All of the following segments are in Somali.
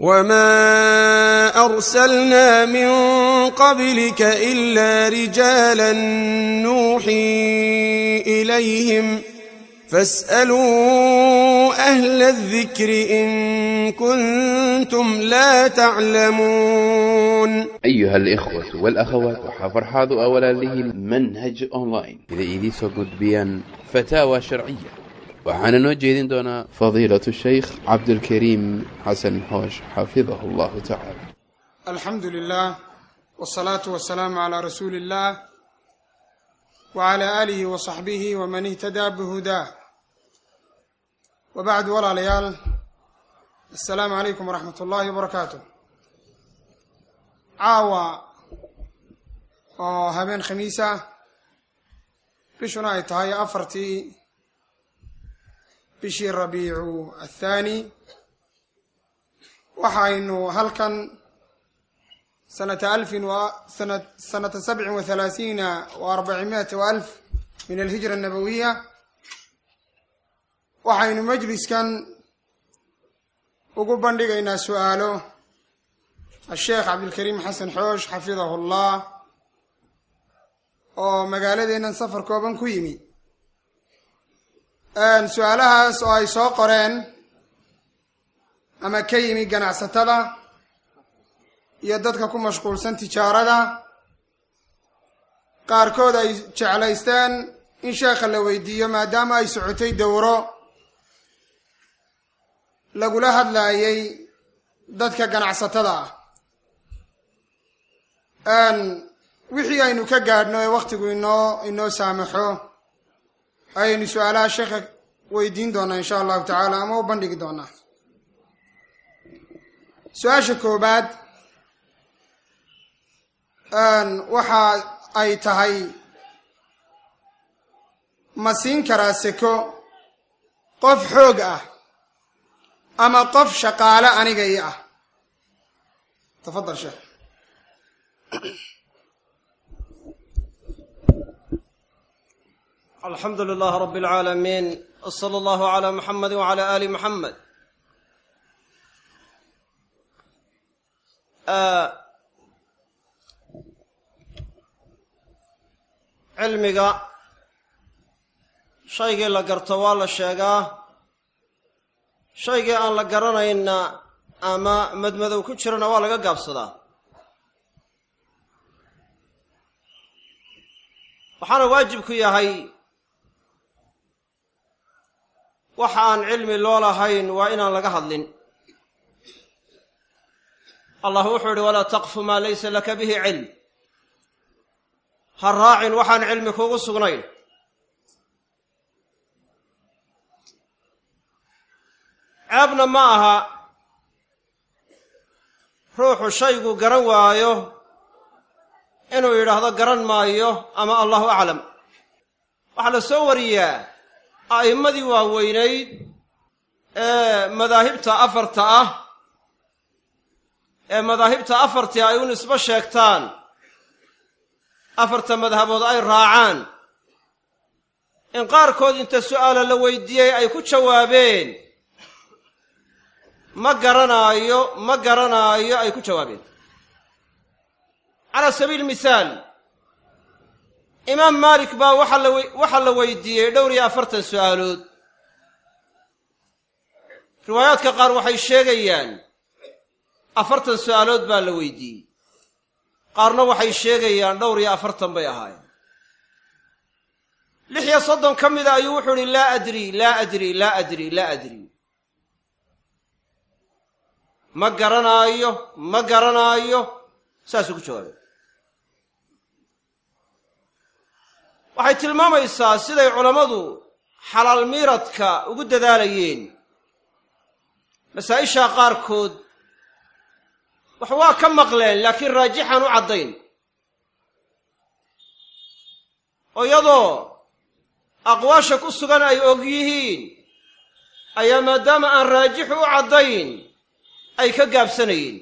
وما أرسلنا من قبلك إلا رجالا نوحي إليهم فاسألوا أهل الذكر إن كنتم لا تعلمون أيها الإخوة والأخوات وحفر حاضوا أولا له المنهج أونلاين إذا إذي سقط بيان فتاوى شرعية waxaana noo jeedin doonaa fadiilatu shaykh cabdulkariim xasan xoosh xafidahu allahu tacaala alxamdu lilah wsalaatu wasalaamu calaa rasuuli illah wacalaa aalihi wa saxbihi waman ihtadaa bihudaah wa bacdu walaalayaal assalaamu calaykum waraxmat ullaahi wabarakaatu caawa oo habeen khamiis ah bishuna ay tahay afartii bishii rabiicu athaani waxaynu halkan sanata alfin sana sanata sabcin wa halaasiina wa arbacimiati wa alf min alhijra annabawiya waxaynu majliskan ugu bandhigaynaa su-aalo asheekh cabdilkariim xasan xoosh xafidahu llah oo magaaladeennan safar kooban ku yimi su-aalahaas oo ay soo qoreen ama ka yimi ganacsatada iyo dadka ku mashquulsan tijaarada qaarkood ay jeclaysteen in sheekha la weydiiyo maadaama ay socotay dowro lagula hadlaayay dadka ganacsatada ah wixii aynu ka gaadhno ee wakhtigu inoo inoo saamaxo ayaynu su-aalaha sheekha weydiin doonaa insha allahu tacaala ama u bandhigi doonaa su-aasha koobaad waxa ay tahay ma siin karaa seko qof xoog ah ama qof shaqaale aniga i ah tafadal sheekh alxamdu lilah rab اlcaalamiin wslى اllah عlى muxamadi wعlى ali muxamed cilmiga shaygii la garto waa la sheegaa shaygii aan la garanayna ama madmadow ku jirana waa laga gaabsadaa waxaana waajib ku yahay waxa aan cilmi loo lahayn waa inaan laga hadlin allah wuxuu yihi walaa taqfu maa laysa laka bihi cilm ha raacin waxaan cilmi kuugu sugnayn ceebna ma aha ruuxu shaygu garan waayo inuu yidhaahdo garan maayo ama allahu aclam waxaa la soo wariyaa a'immadii waaweynayd ee madaahibta afarta ah ee madaahibta afartii ay u nisbo sheegtaan afarta madhabood ay raacaan in qaarkood inta su'aala la weydiiyey ay ku jawaabeen ma garanaayo ma garanaayo ay ku jawaabeen calaa sabiili mihaal imaam maalik baa waxaa la waxaa la weydiiyey dhowr iyo afartan su'aalood riwaayaadka qaar waxay sheegayaan afartan su'aalood baa la weydiiyey qaarna waxay sheegayaan dhowr iyo afartan bay ahaayeen lix iyo soddon ka mida ayuu wuxuu ihi laa adri laa adri laa adri laa adri ma garanaayo ma garanaayo saasuu ku jawaabay waxay tilmaamaysaa siday culammadu xalaal miiradka ugu dadaalayeen masaa-ishaa qaarkood wax waa ka maqleen laakiin raajixaan u caddayn oo iyadoo aqwaasha ku sugan ay og yihiin ayaa maadaama aan raajixu u caddayn ay ka gaabsanayeen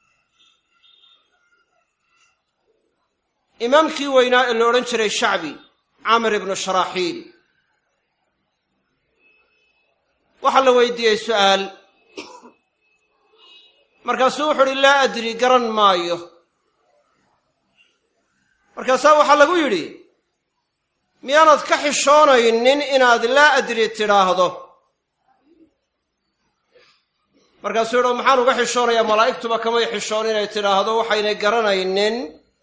imaamkii weynaa ee la odhan jiray shacbi camr ibnu sharaaxiil waxaa la weydiiyey su'aal markaasuu wuxu uhi laa adri garan maayo markaasaa waxaa lagu yidhi miyaanad ka xishoonaynin inaad laa adri tidhaahdo markaasuu yidhi maxaan uga xishoonayaa malaa'igtuba kamay xishoon inay tidhaahdo waxaynay garanaynin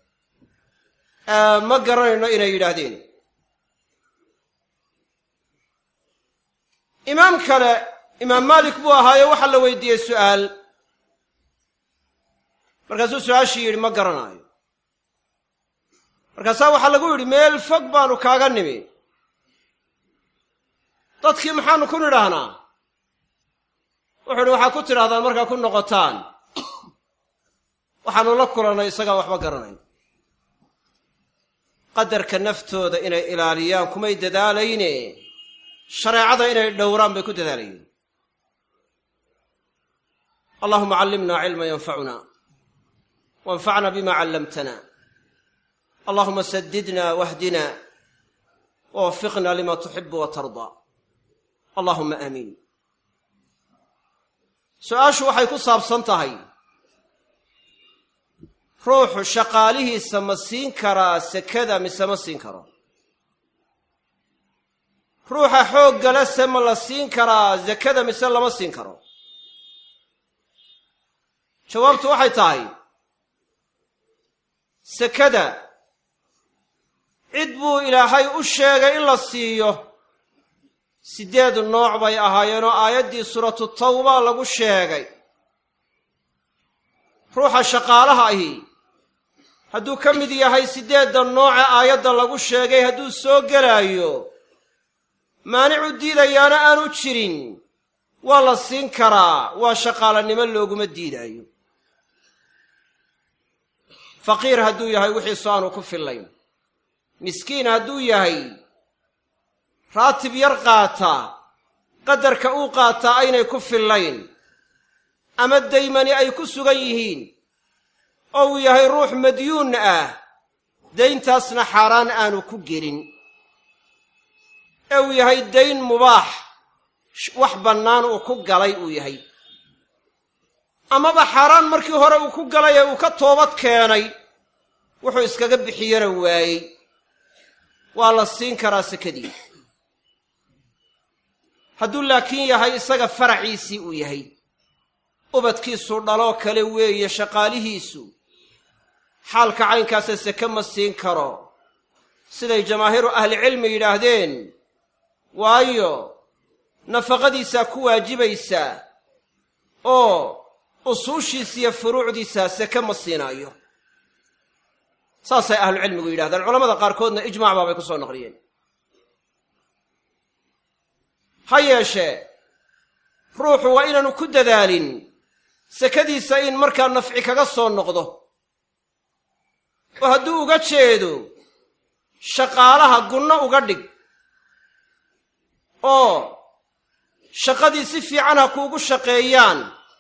ma garanayno inay yidhaahdeen imaam kale imaam maalik buu ahaayo waxaa la weydiiyey su'aal markaasuu su-aashii yidhi ma garanaayo markaasaa waxaa lagu yidhi meel fog baanu kaaga nimi dadkii maxaanu ku nidhaahnaa wuxuu idhi waxaad ku tidhahdaan markaa ku noqotaan waxaanu la kulannay isagaan waxba garanayn qadarka naftooda inay ilaaliyaan kumay dadaalayne shareecada inay dhowraan bay ku dadaalayeen allahuma callimna cilma yanfacuna wanfacna bima callamtana allahuma sadidna wahdina wawafiqna lima tuxibu wa tardaa allahuma aamiin su-aashu waxay ku saabsan tahay ruuxu shaqaalihiisa ma siin karaa sekada mise ma siin karo ruuxa xooggale se ma la siin karaa sekada mise lama siin karo jawaabtu waxay tahay sekada cid buu ilaahay u sheegay in la siiyo siddeed nooc bay ahaayeenoo aayaddii suuratu tawba lagu sheegay ruuxa shaqaalaha ahi hadduu ka mid yahay siddeedda nooce aayadda lagu sheegay hadduu soo gelaayo maanicu diidayaana aanu jirin waa la siin karaa waa shaqaalanimo looguma diidaayo faqiir hadduu yahay wixiisu aanu ku fillayn miskiin hadduu yahay raatib yar qaata qadarka uu qaataa aynay ku fillayn ama daymani ay ku sugan yihiin oo uu yahay ruux madyuun ah dayntaasna xaaraan aanu ku gelin ee uu yahay dayn mubaax wax bannaan uu ku galay uu yahay amaba xaaraan markii hore uu ku galay ee uu ka toobad keenay wuxuu iskaga bixiyana waayey waa la siin karaa sekadii hadduu laakiin yahay isaga faraciisii uu yahay ubadkiisu dhaloo kale weeye shaqaalihiisu xaalka caynkaasa seke ma siin karo siday jamaahiiru ahlicilmi yidhaahdeen waayo nafaqadiisaa ku waajibaysaa oo usuushiisa iyo furuucdiisa seke ma siinaayo saasay ahlucilmigu yidhahdaan culamada qaarkoodna ijmac baabay ku soo naqliyeen ha yeeshee ruuxu waa inaanu ku dadaalin sekadiisa in markaa nafci kaga soo noqdo oo hadduu uga jeedo shaqaalaha gunno uga dhig oo shaqadii si fiican ha kuugu shaqeeyaan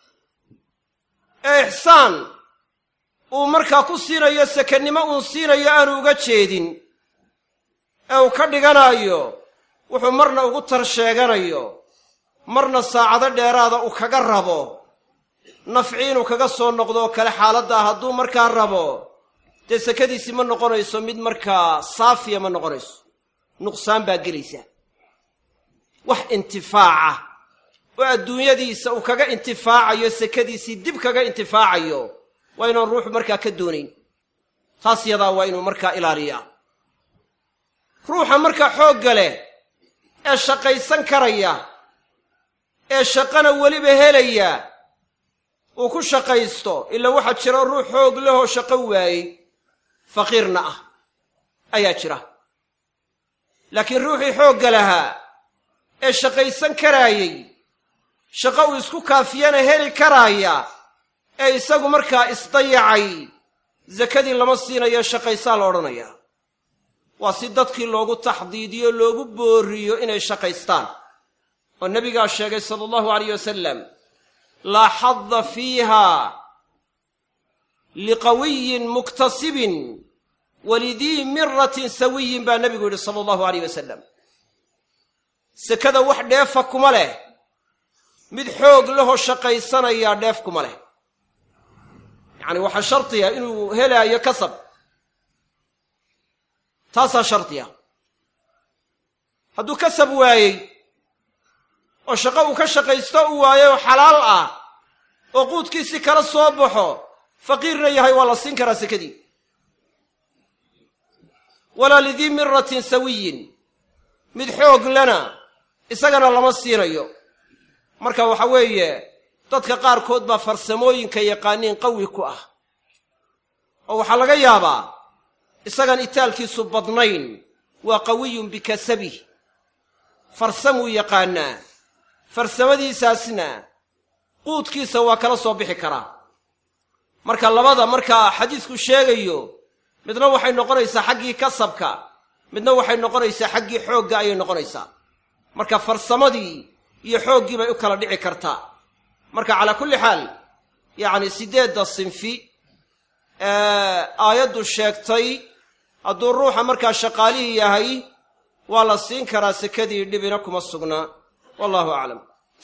ee ixsaan uu markaa ku siinayo sekennimo uun siinayo aanu uga jeedin ee uu ka dhiganaayo wuxuu marna ugu tar sheeganayo marna saacado dheeraada uu kaga rabo nafci inuu kaga soo noqdo oo kale xaaladdaa hadduu markaa rabo dee sekadiisii ma noqonayso mid markaa saafiya ma noqonayso nuqsaan baa gelaysa wax intifaaca oo adduunyadiisa uu kaga intifaacayo sekadiisii dib kaga intifaacayo waa inaan ruuxu markaa ka doonayn taas yadaa waa inuu markaa ilaaliyaa ruuxa markaa xoogga leh ee shaqaysan karaya ee shaqana weliba helaya uu ku shaqaysto ilaa waxaa jira ruux xoog lehoo shaqo waayey faqiirna ah ayaa jira laakiin ruuxii xoogga lahaa ee shaqaysan karaayey shaqo uu isku kaafiyana heli karaaya ee isagu markaa isdayacay sakadii lama siinayo shaqaysaa la odhanayaa waa si dadkii loogu taxdiidiyo loogu booriyo inay shaqaystaan oo nebigaa sheegay sala allahu alayh wasalam laa xadda fiiha liqawiyin muktasibin walidii miratin sawiyin baa nebigu yidhi sala allahu alayh wasalam sekada wax dheefa kuma leh mid xoog lehoo shaqaysanayaa dheef kuma leh yacni waxaa shardiya inuu helaayo kasab taasaa shardiya hadduu kasab waayey oo shaqo uu ka shaqaysto u waayo oo xalaal ah oo quudkiisii kala soo baxo faqiirna yahay waa la siin karaa sekadii walaa lidii miratin sawiyin mid xoog lana isagana lama siinayo marka waxa weeye dadka qaarkood baa farsamooyinka yaqaaniin qawi ku ah oo waxaa laga yaabaa isagan itaalkiisu badnayn waa qawiyun bikasabih farsamuu yaqaanaa farsamadiisaasna quudkiisa waa kala soo bixi karaa marka labada markaa xadiisku sheegayo midna waxay noqonaysaa xaggii kasabka midna waxay noqonaysaa xaggii xoogga ayay noqonaysaa marka farsamadii iyo xooggii bay u kala dhici kartaa marka calaa kulli xaal yacni siddeedda sinfi aayaddu sheegtay hadduu ruuxa markaa shaqaalihii yahay waa la siin karaa sekadii dhibina kuma sugnaa wallahu aclam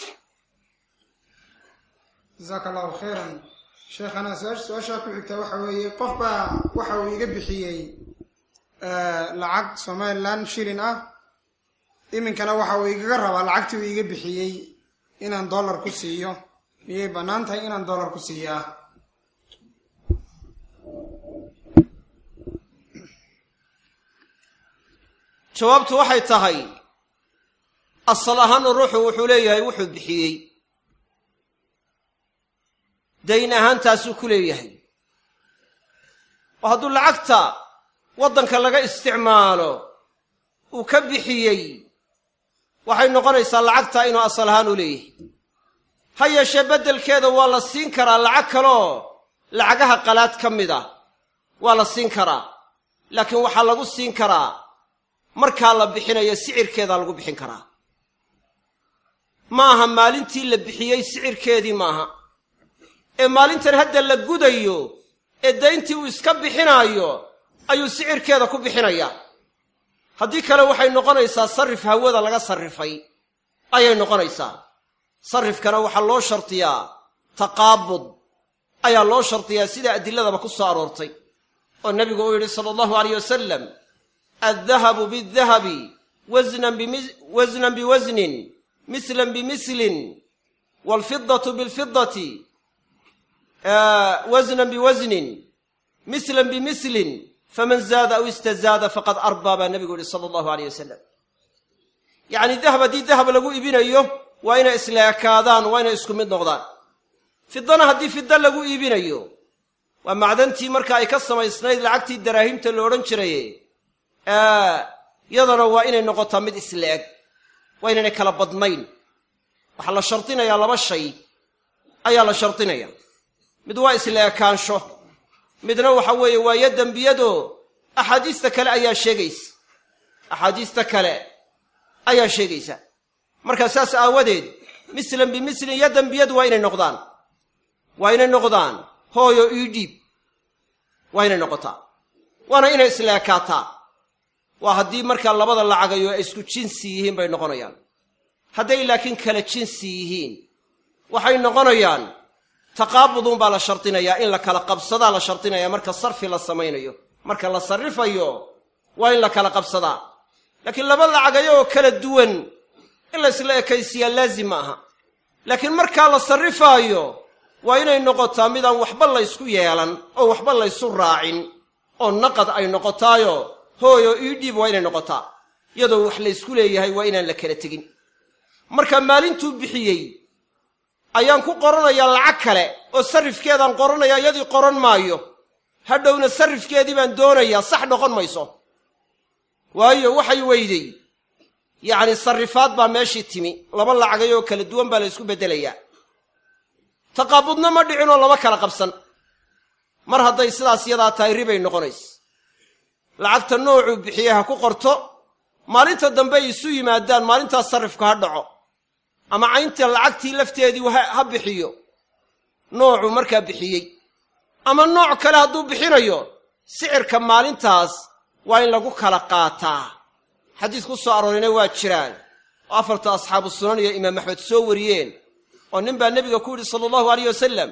jasaaka allahu khayran sheekhana su-aashaa ku xigtaa waxa weeye qof baa waxa uu iga bixiyey lacag somalilan shilin ah iminkana waxa uu igaga rabaa lacagtii uu iga bixiyey inaan dollar ku siiyo miyay bannaan tahay inaan dollar ku siiyaa jawaabtu waxay tahay asal ahaanu ruuxu wuxuu leeyahay wuxuu bixiyey dayn ahaantaasuu ku leeyahay oo hadduu lacagta waddanka laga isticmaalo uu ka bixiyey waxay noqonaysaa lacagtaa inuu asal ahaan u leeyahay ha yeeshee beddelkeeda waa la siin karaa lacag kaloo lacagaha qalaad ka mid ah waa la siin karaa laakiin waxaa lagu siin karaa markaa la bixinayo sicirkeedaa lagu bixin karaa ma aha maalintii la bixiyey sicirkeedii maaha ee maalintan hadda la gudayo ee dayntii uu iska bixinaayo ayuu sicirkeeda ku bixinayaa haddii kale waxay noqonaysaa sarrif hawada laga sarrifay ayay noqonaysaa sarrifkana waxaa loo shardiyaa taqaabud ayaa loo shardiyaa sida adiladaba ku soo aroortay oo nebigu uu yidhi sala allahu alayh wasalam addahabu bidahabi wasnan biwasnin mislan bimislin waalfidatu bilfidati wasnan biwasnin mislan bimislin faman zaada aw istazaada faqad arbaa baa nebigu yihi sala allahu aleyh wasalam yacni dahab haddii dahab lagu iibinayo waa inay isleekaadaan waa inay isku mid noqdaan fidana haddii fida lagu iibinayo waa macdantii marka ay ka samaysnayd lacagtii daraahimta la odhan jiraye yadana waa inay noqotaa mid isla-eg waa inaynay kala badnayn waxaa la shardinayaa laba shay ayaa la shardinaya mid waa isla ekaansho midna waxa weeye waa yo dembiyado axaadiista kale ayaa sheegaysa axaadiista kale ayaa sheegaysa markaa saas aawadeed mislan bimislin yo dembiyadu waa inay noqdaan waa inay noqdaan hooyo ii dhiib waa inay noqotaa waana inay isla ekaataa waa haddii markaa labada lacagayo ay isku jinsi yihiin bay noqonayaan hadday laakiin kala jinsi yihiin waxay noqonayaan taqaabudun baa la shardinayaa in la kala qabsadaa la shardinayaa marka sarfi la samaynayo marka la sarrifayo waa in la kala qabsadaa laakiin laba lacagayo oo kala duwan in la isla ekaysiyaa laazim ma aha laakiin markaa la sarrifaayo waa inay noqotaa midaan waxba laysku yeelan oo waxba laysu raacin oo naqad ay noqotaayo hooyo ii dhiib waa inay noqotaa iyadoo wax laysku leeyahay waa inaan la kala tegin marka maalintuu bixiyey ayaan ku qoranayaa lacag kale oo sarrifkeedaan qoranayaa iyadii qoran maayo hadhowna sarrifkeedii baan doonayaa sax noqon mayso waayo waxay weyday yacni sarrifaad baa meeshii timi laba lacagayoo kala duwan baa la ysku beddelayaa taqaabudna ma dhicinoo lama kala qabsan mar hadday sidaas yadaa tahay ribay noqonays lacagta noocuu bixiyey ha ku qorto maalinta dambe ay isu yimaadaan maalintaas sarrifku ha dhaco ama caynta lacagtii lafteedii ha bixiyo noocuu markaa bixiyey ama nooc kale hadduu bixinayo sicirka maalintaas waa in lagu kala qaataa xadiis ku soo aroorayna waa jiraan oo afarta asxaabu sunan iyo imaam axmed soo wariyeen oo nin baa nebiga ku yidhi sala allahu alayh wasalam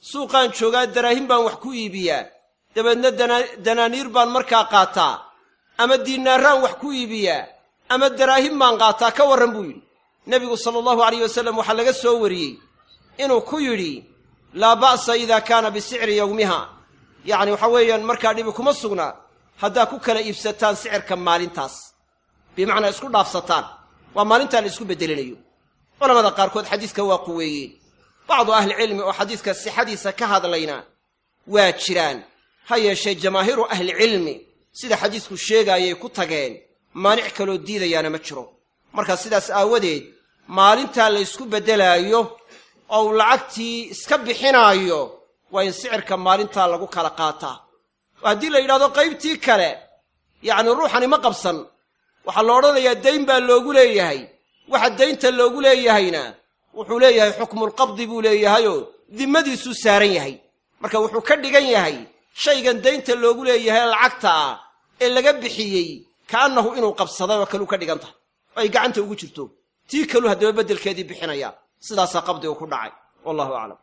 suuqaan joogaa daraahim baan wax ku iibiyaa dabeedna danaaniir baan markaa qaataa ama diinaaraan wax ku iibiyaa ama daraahim baan qaataa ka warran buu yidhi nebigu sala allahu alayh wasallam waxaa laga soo wariyey inuu ku yidhi laa ba'sa idaa kaana bisicri yowmiha yacni waxa weeyaan markaa dhibi kuma sugnaa haddaa ku kala iibsataan sicirka maalintaas bimacnaa isku dhaafsataan waa maalintaa la isku beddelinayo culamada qaarkood xadiiska waa quweeyeen bacdu ahlicilmi oo xadiiska sixadiisa ka hadlayna waa jiraan ha yeeshee jamaahiiru ahlicilmi sida xadiisku sheegaayay ku tageen maanic kaloo diidayaana ma jiro marka sidaas aawadeed maalintaa la ysku beddelaayo oo uu lacagtii iska bixinaayo waa in sicirka maalintaa lagu kala qaataa oo haddii la yidhahdo qaybtii kale yacni ruuxani ma qabsan waxaa la odhanayaa dayn baa loogu leeyahay waxa daynta loogu leeyahayna wuxuu leeyahay xukmulqabdi buu leeyahayoo dimmadiisuu saaran yahay marka wuxuu ka dhigan yahay shaygan daynta loogu leeyahay lacagta ah ee laga bixiyey ka'annahu inuu qabsaday oo kaluu ka dhigan tahay oo ay gacanta ugu jirto tii kaluu haddaba beddelkeedii bixinaya sidaasaa qabdigu ku dhacay wallahu aclam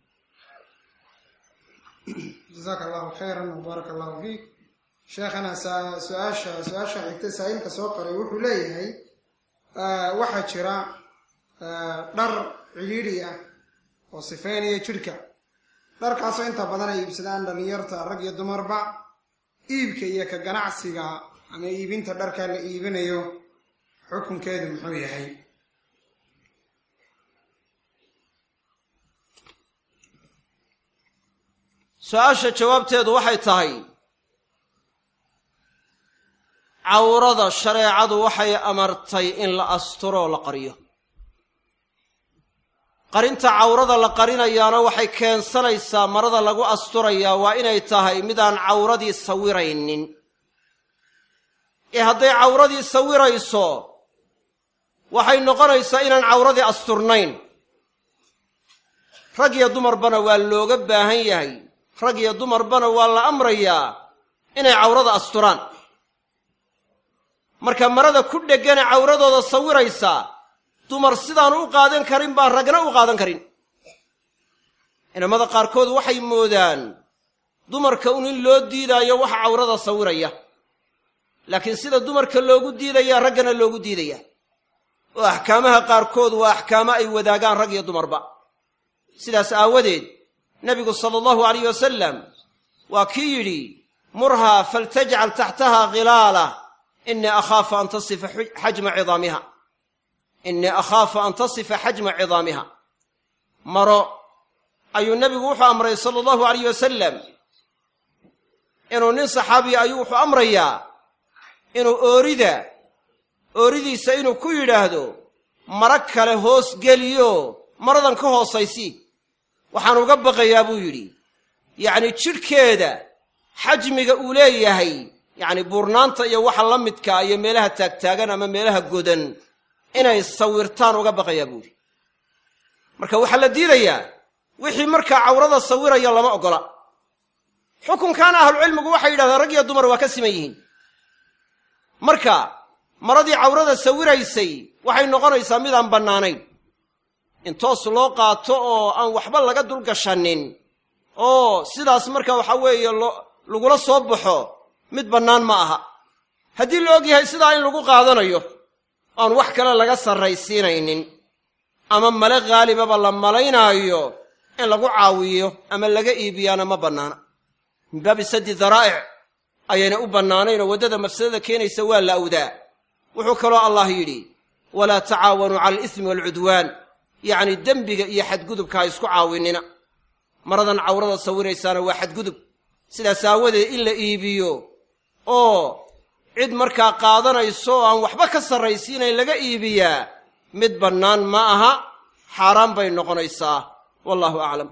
jasaaka allahu khayran wbaaraka allahu fiik sheekhana su-aasha su-aasha xigta saa'ilka soo qoray wuxuu leeyahay waxaa jira dhar cidhiidhi ah oo sifeynaya jidhka dharkaasoo inta badan ay iibsadaan dhallinyarta rag iyo dumarba iibka iyo ka ganacsiga ama iibinta dharkaa la iibinayo xukunkeedu muxuu yahay su-aasha jawaabteedu waxay tahay cawrada shareecadu waxay amartay in la asturoo la qariyo qarinta cawrada la qarinayaana waxay keensanaysaa marada lagu asturayaa waa inay tahay midaan cawradii sawiraynin ee hadday cawradii sawirayso waxay noqonaysaa inaan cawradii asturnayn rag iyo dumarbana waa looga baahan yahay rag iyo dumarbana waa la amrayaa inay cawrada asturaan marka marada ku dhegane cawradooda sawiraysa dumar sidaanu u qaadan karin baan ragna u qaadan karin cilamada qaarkood waxay moodaan dumarka un in loo diidaayo waxa cawrada sawiraya laakiin sida dumarka loogu diidaya raggana loogu diidaya oo axkaamaha qaarkood waa axkaamo ay wadaagaan rag iyo dumarba sidaas aawadeed nebigu sala allahu alayh wasalam waa kii yidhi murhaa faltajcal taxtaha khilaalah inii akhaafu an tasifa xajma cidaamiha innii akhaafu an tasifa xajma cidaamiha maro ayuu nebigu wuxuu amray sala allahu alayh wasalam inuu nin saxaabiya ayuu wuxuu amrayaa inuu oorida ooridiisa inuu ku yidhaahdo maro kale hoos geliyo maradan ka hoosaysi waxaan uga baqayaa buu yidhi yacni jidhkeeda xajmiga uu leeyahay yacni buurnaanta iyo waxa la midkaa iyo meelaha taagtaagan ama meelaha godan inay sawirtaan uga baqayaa buu yidhi marka waxaa la diidayaa wixii markaa cawrada sawiraya lama oggola xukunkaana ahlucilmigu waxay yidhahdeen rag iyo dumar waa ka siman yihiin marka maradii cawrada sawiraysay waxay noqonaysaa midaan bannaanayn in toos loo qaato oo aan waxba laga dulgashanin oo sidaas marka waxa weeye lagula soo baxo mid bannaan ma aha haddii la og yahay sidaa in lagu qaadanayo oan wax kale laga sarraysiinaynin ama male khaalibaba la malaynaayo in lagu caawiyo ama laga iibiyaana ma bannaana min baabi saddi daraa'ic ayayna u bannaanaynoo waddada mafsadada keenaysa waa la awdaa wuxuu kaloo allah yidhi walaa tacaawanuu cala alismi waalcudwaan yacni dembiga iyo xadgudubka ha isku caawinina maradan cawrada sawiraysaana waa xadgudub sidaas aawadeed in la iibiyo oo cid markaa qaadanayso oo aan waxba ka sarraysiinayn laga iibiyaa mid bannaan ma aha xaaraan bay noqonaysaa wallahu aclam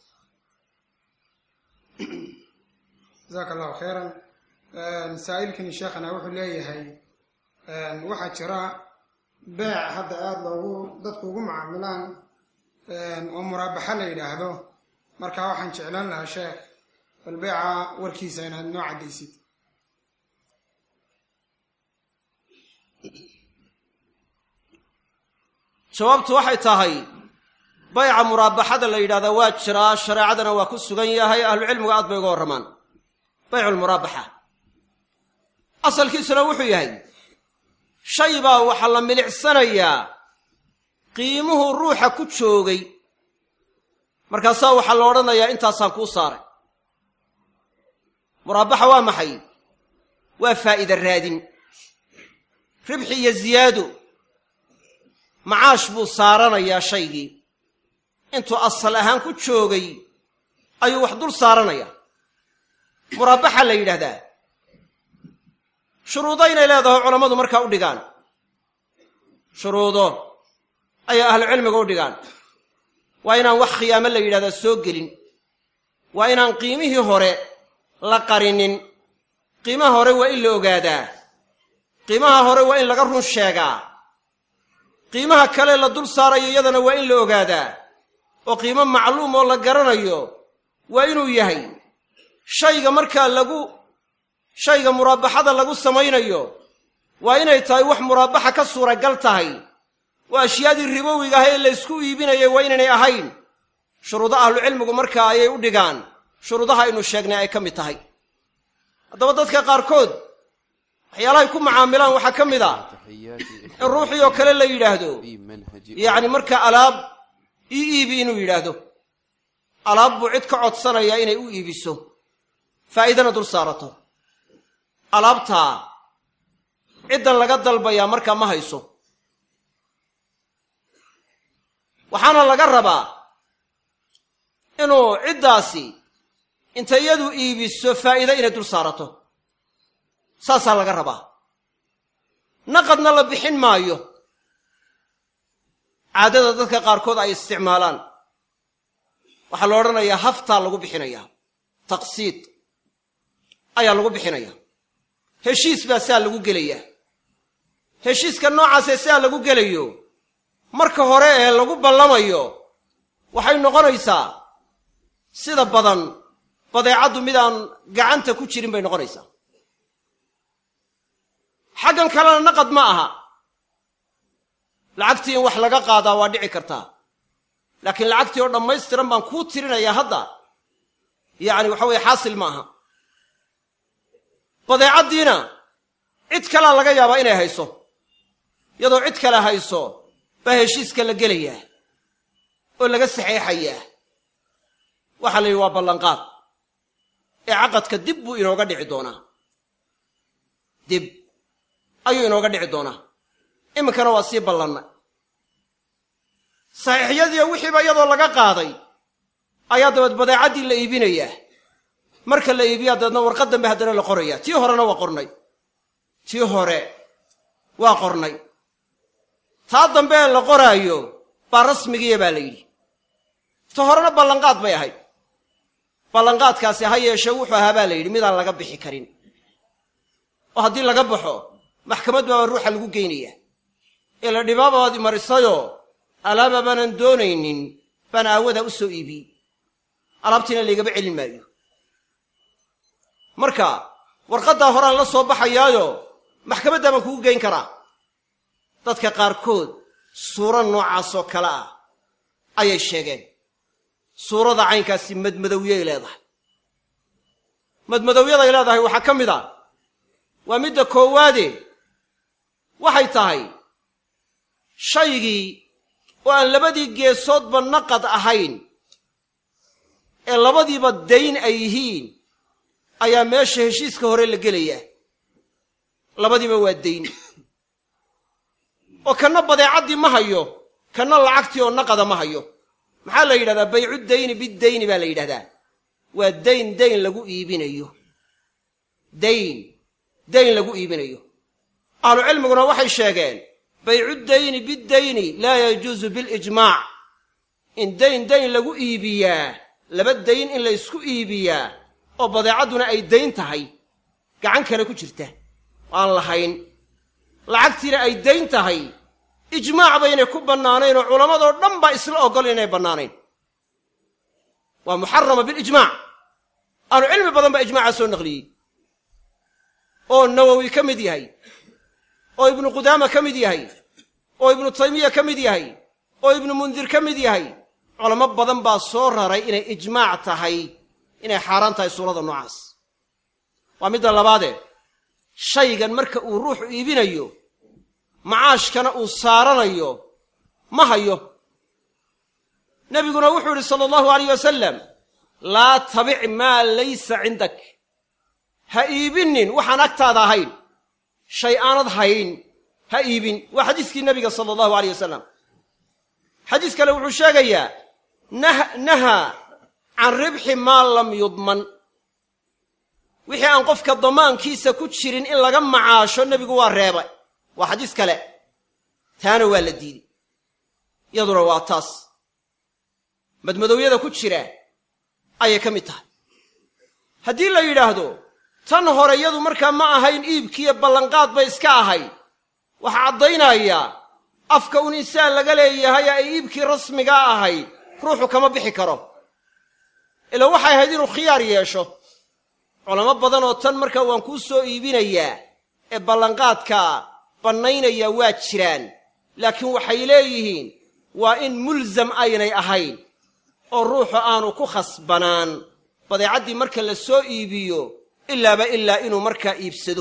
jasaaka allahu khayran saa'ilkani sheekhana wuxuu leeyahay waxaa jira beec hadda aada loogu dadku ugu macaamilaan oo muraabaxa la yidhaahdo marka waxaan jeclaan lahaa sheekh bal beeca warkiisa inaad noo caddaysid jawaabtu waxay tahay bayca muraabaxada la yidhahdaa waa jiraa shareecadana waa ku sugan yahay ahlucilmigu aad bay uga warramaan bayculmuraabaxa asalkiisuna wuxuu yahay shay baa waxaa la milicsanayaa qiimuhu ruuxa ku joogay markaasaa waxaa la odhanayaa intaasaan kuu saaray muraabaxa waa maxay waa faa'iida raadin ribxi iyo ziyaado macaash buu saaranayaa shaygii intuu asal ahaan ku joogay ayuu wax dul saaranayaa muraabaxa la yidhaahdaa shuruudo inay leedahay culammadu markaa u dhigaan shuruudo ayaa ahlucilmiga u dhigaan waa inaan wax khiyaamo la yidhahdaa soo gelin waa inaan qiimihii hore la qarinin qiimaha hore waa in la ogaadaa qiimaha hore waa in laga run sheegaa qiimaha kale la dul saarayo iyadana waa in la ogaadaa oo qiimo macluum oo la garanayo waa inuu yahay shayga markaa lagu shayga muraabaxada lagu samaynayo waa inay tahay wax muraabaxa ka suuragal tahay oo ashyaadii ribowiga ah ee laysku iibinayay waa inaynay ahayn shuruudo ahlucilmigu markaa ayay u dhigaan shuruudaha aynu sheegnay ay ka mid tahay haddaba dadka qaarkood waxyaalahay ku macaamilaan waxaa ka mid a in ruuxii oo kale la yidhaahdo yacni markaa alaab ii iibi inuu yidhaahdo alaab buu cid ka codsanayaa inay u iibiso faa'iidana dul saarato alaabtaa ciddan laga dalbayaa markaa ma hayso waxaana laga rabaa inuu ciddaasi inta iyadu iibiso faa'iida inay dul saarato saasaa laga rabaa naqadna la bixin maayo caadada dadka qaarkood ay isticmaalaan waxaa la odhanayaa haftaa lagu bixinayaa taqsiid ayaa lagu bixinayaa heshiis baa saa lagu gelayaa heshiiska noocaasee saa lagu gelayo marka hore ee lagu ballamayo waxay noqonaysaa sida badan badeecaddu midaan gacanta ku jirin bay noqonaysaa xaggan kalena naqad ma aha lacagtii in wax laga qaadaa waa dhici kartaa laakiin lacagtii oo dhammaystiran baan kuu tirinayaa hadda yacni waxa weeye xaasil ma aha badeecaddiina cid kalea laga yaabaa inay hayso iyadoo cid kale hayso baa heshiiska la gelayaa oo laga saxeexayaa waxaa la yidhi waa ballanqaad ee caqadka dib buu inooga dhici doonaa dib ayuu inooga dhici doonaa iminkana waa sii ballanna saxiixyadiiyo wixiiba iyadoo laga qaaday ayaa dabeed badeecaddii la iibinayaa marka la iibiyaa dabeedna warqad dambe haddana la qorayaa tii horena waa qornay tii hore waa qornay taa dambe ee la qoraayo baa rasmigiiya baa la yidhi ta horena ballanqaad bay ahayd ballanqaadkaasi ha yeeshee wuxuu ahaa baa la yidhi midaan laga bixi karin oo haddii laga baxo maxkamad baaba ruuxa lagu geynayaa ee la dhibaabaad imarisayoo alaaba baanan doonaynin baan aawadaa u soo iibiyey alaabtiina laygaba celin maayo marka warqaddaa horaan la soo baxayaayo maxkamaddaa baan kugu geyn karaa dadka qaarkood suuro noocaasoo kale ah ayay sheegeen suurada caynkaasi madmadowyay leedahay madmadowyaday leedahay waxaa ka mid a waa midda koowaade waxay tahay shaygii oo aan labadii geesoodba naqad ahayn ee labadiiba dayn ay yihiin ayaa meesha heshiiska hore la gelayaa labadiiba waa dayn oo kanna badeecaddii ma hayo kanna lacagtii oo naqada ma hayo maxaa la yidhahdaa baycu dayni bidayni baa la yidhahdaa waa dayn dayn lagu iibinayo dayn dayn lagu iibinayo ahlucilmiguna waxay sheegeen baycu dayni bidayni laa yajuusu bilijmaac in dayn dayn lagu iibiyaa laba dayn in laysku iibiyaa oo badeecadduna ay dayn tahay gacan kale ku jirta aan lahayn lacagtiina ay dayn tahay ijmaac baynay ku bannaanayn oo culammadoo dhan baa isla oggol inay bannaanayn waa muxarama bilijmaac ahlu cilmi badan baa ijmaaca soo naqliyey oo nawowi ka mid yahay oo ibnu qudaama ka mid yahay oo ibnu taymiya ka mid yahay oo ibnu mundir ka mid yahay culamo badan baa soo raray inay ijmaac tahay inay xaaraan tahay suurada noocaas waa midda labaadee shaygan marka uu ruuxu iibinayo macaashkana uu saaranayo ma hayo nebiguna wuxuu yidhi sala allahu alayh wasalam laa tabic maa laysa cindak ha iibinin waxaan agtaada ahayn shay aanad hayn ha iibin waa xadiiskii nebiga sala allahu aleyh wasalam xadiis kale wuxuu sheegayaa nahaa can ribxi maa lam yudman wixii aan qofka damaankiisa ku jirin in laga macaasho nebigu waa reebay waa xadiis kale taana waa la diiday iyaduna waa taas madmadowyada ku jira ayay ka mid tahay haddii la yidhaahdo tan hore yadu markaa ma ahayn iibkiiyo ballanqaad bay iska ahayd waxaa caddaynayaa afka un insaan laga leeyahay ay iibkii rasmigaa ahayd ruuxu kama bixi karo ila waxay ahayd inuu khiyaar yeesho culamo badan oo tan markaa waan kuu soo iibinayaa ee ballanqaadka bannaynaya waa jiraan laakiin waxay leeyihiin waa in mulsam aynay ahayn oo ruuxu aanu ku khasbanaan badeecaddii marka la soo iibiyo ilaaba ilaa inuu markaa iibsado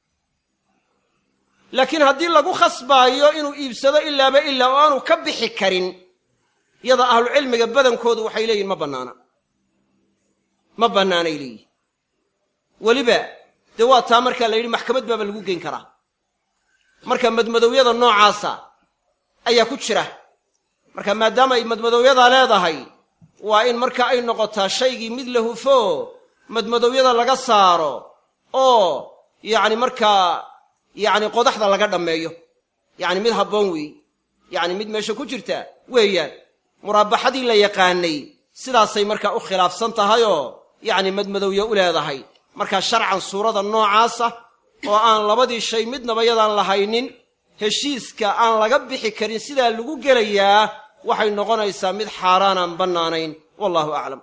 laakiin haddii lagu khasbaayo inuu iibsado ilaaba ilaa oo aanu ka bixi karin yada ahlucilmiga badankoodu waxay leeyihin ma bannaana ma bannaanay leeyihin weliba dee waa taa markaa la yidhi maxkamad baaba lagu geyn karaa marka madmadowyada noocaasa ayaa ku jira marka maadaama ay madmadowyadaa leedahay waa in marka ay noqotaa shaygii mid la hufo madmadowyada laga saaro oo yacni markaa yacni qodaxda laga dhammeeyo yacni mid habboon weey yacni mid meesha ku jirta weeyaan muraabaxadii la yaqaanay sidaasay markaa u khilaafsan tahayoo yacni madmadowye u leedahay markaa sharcan suurada noocaasa oo aan labadii shay midnaba yadaan lahaynin heshiiska aan laga bixi karin sidaa lagu gelayaa waxay noqonaysaa mid xaaraanaan bannaanayn wallahu aclam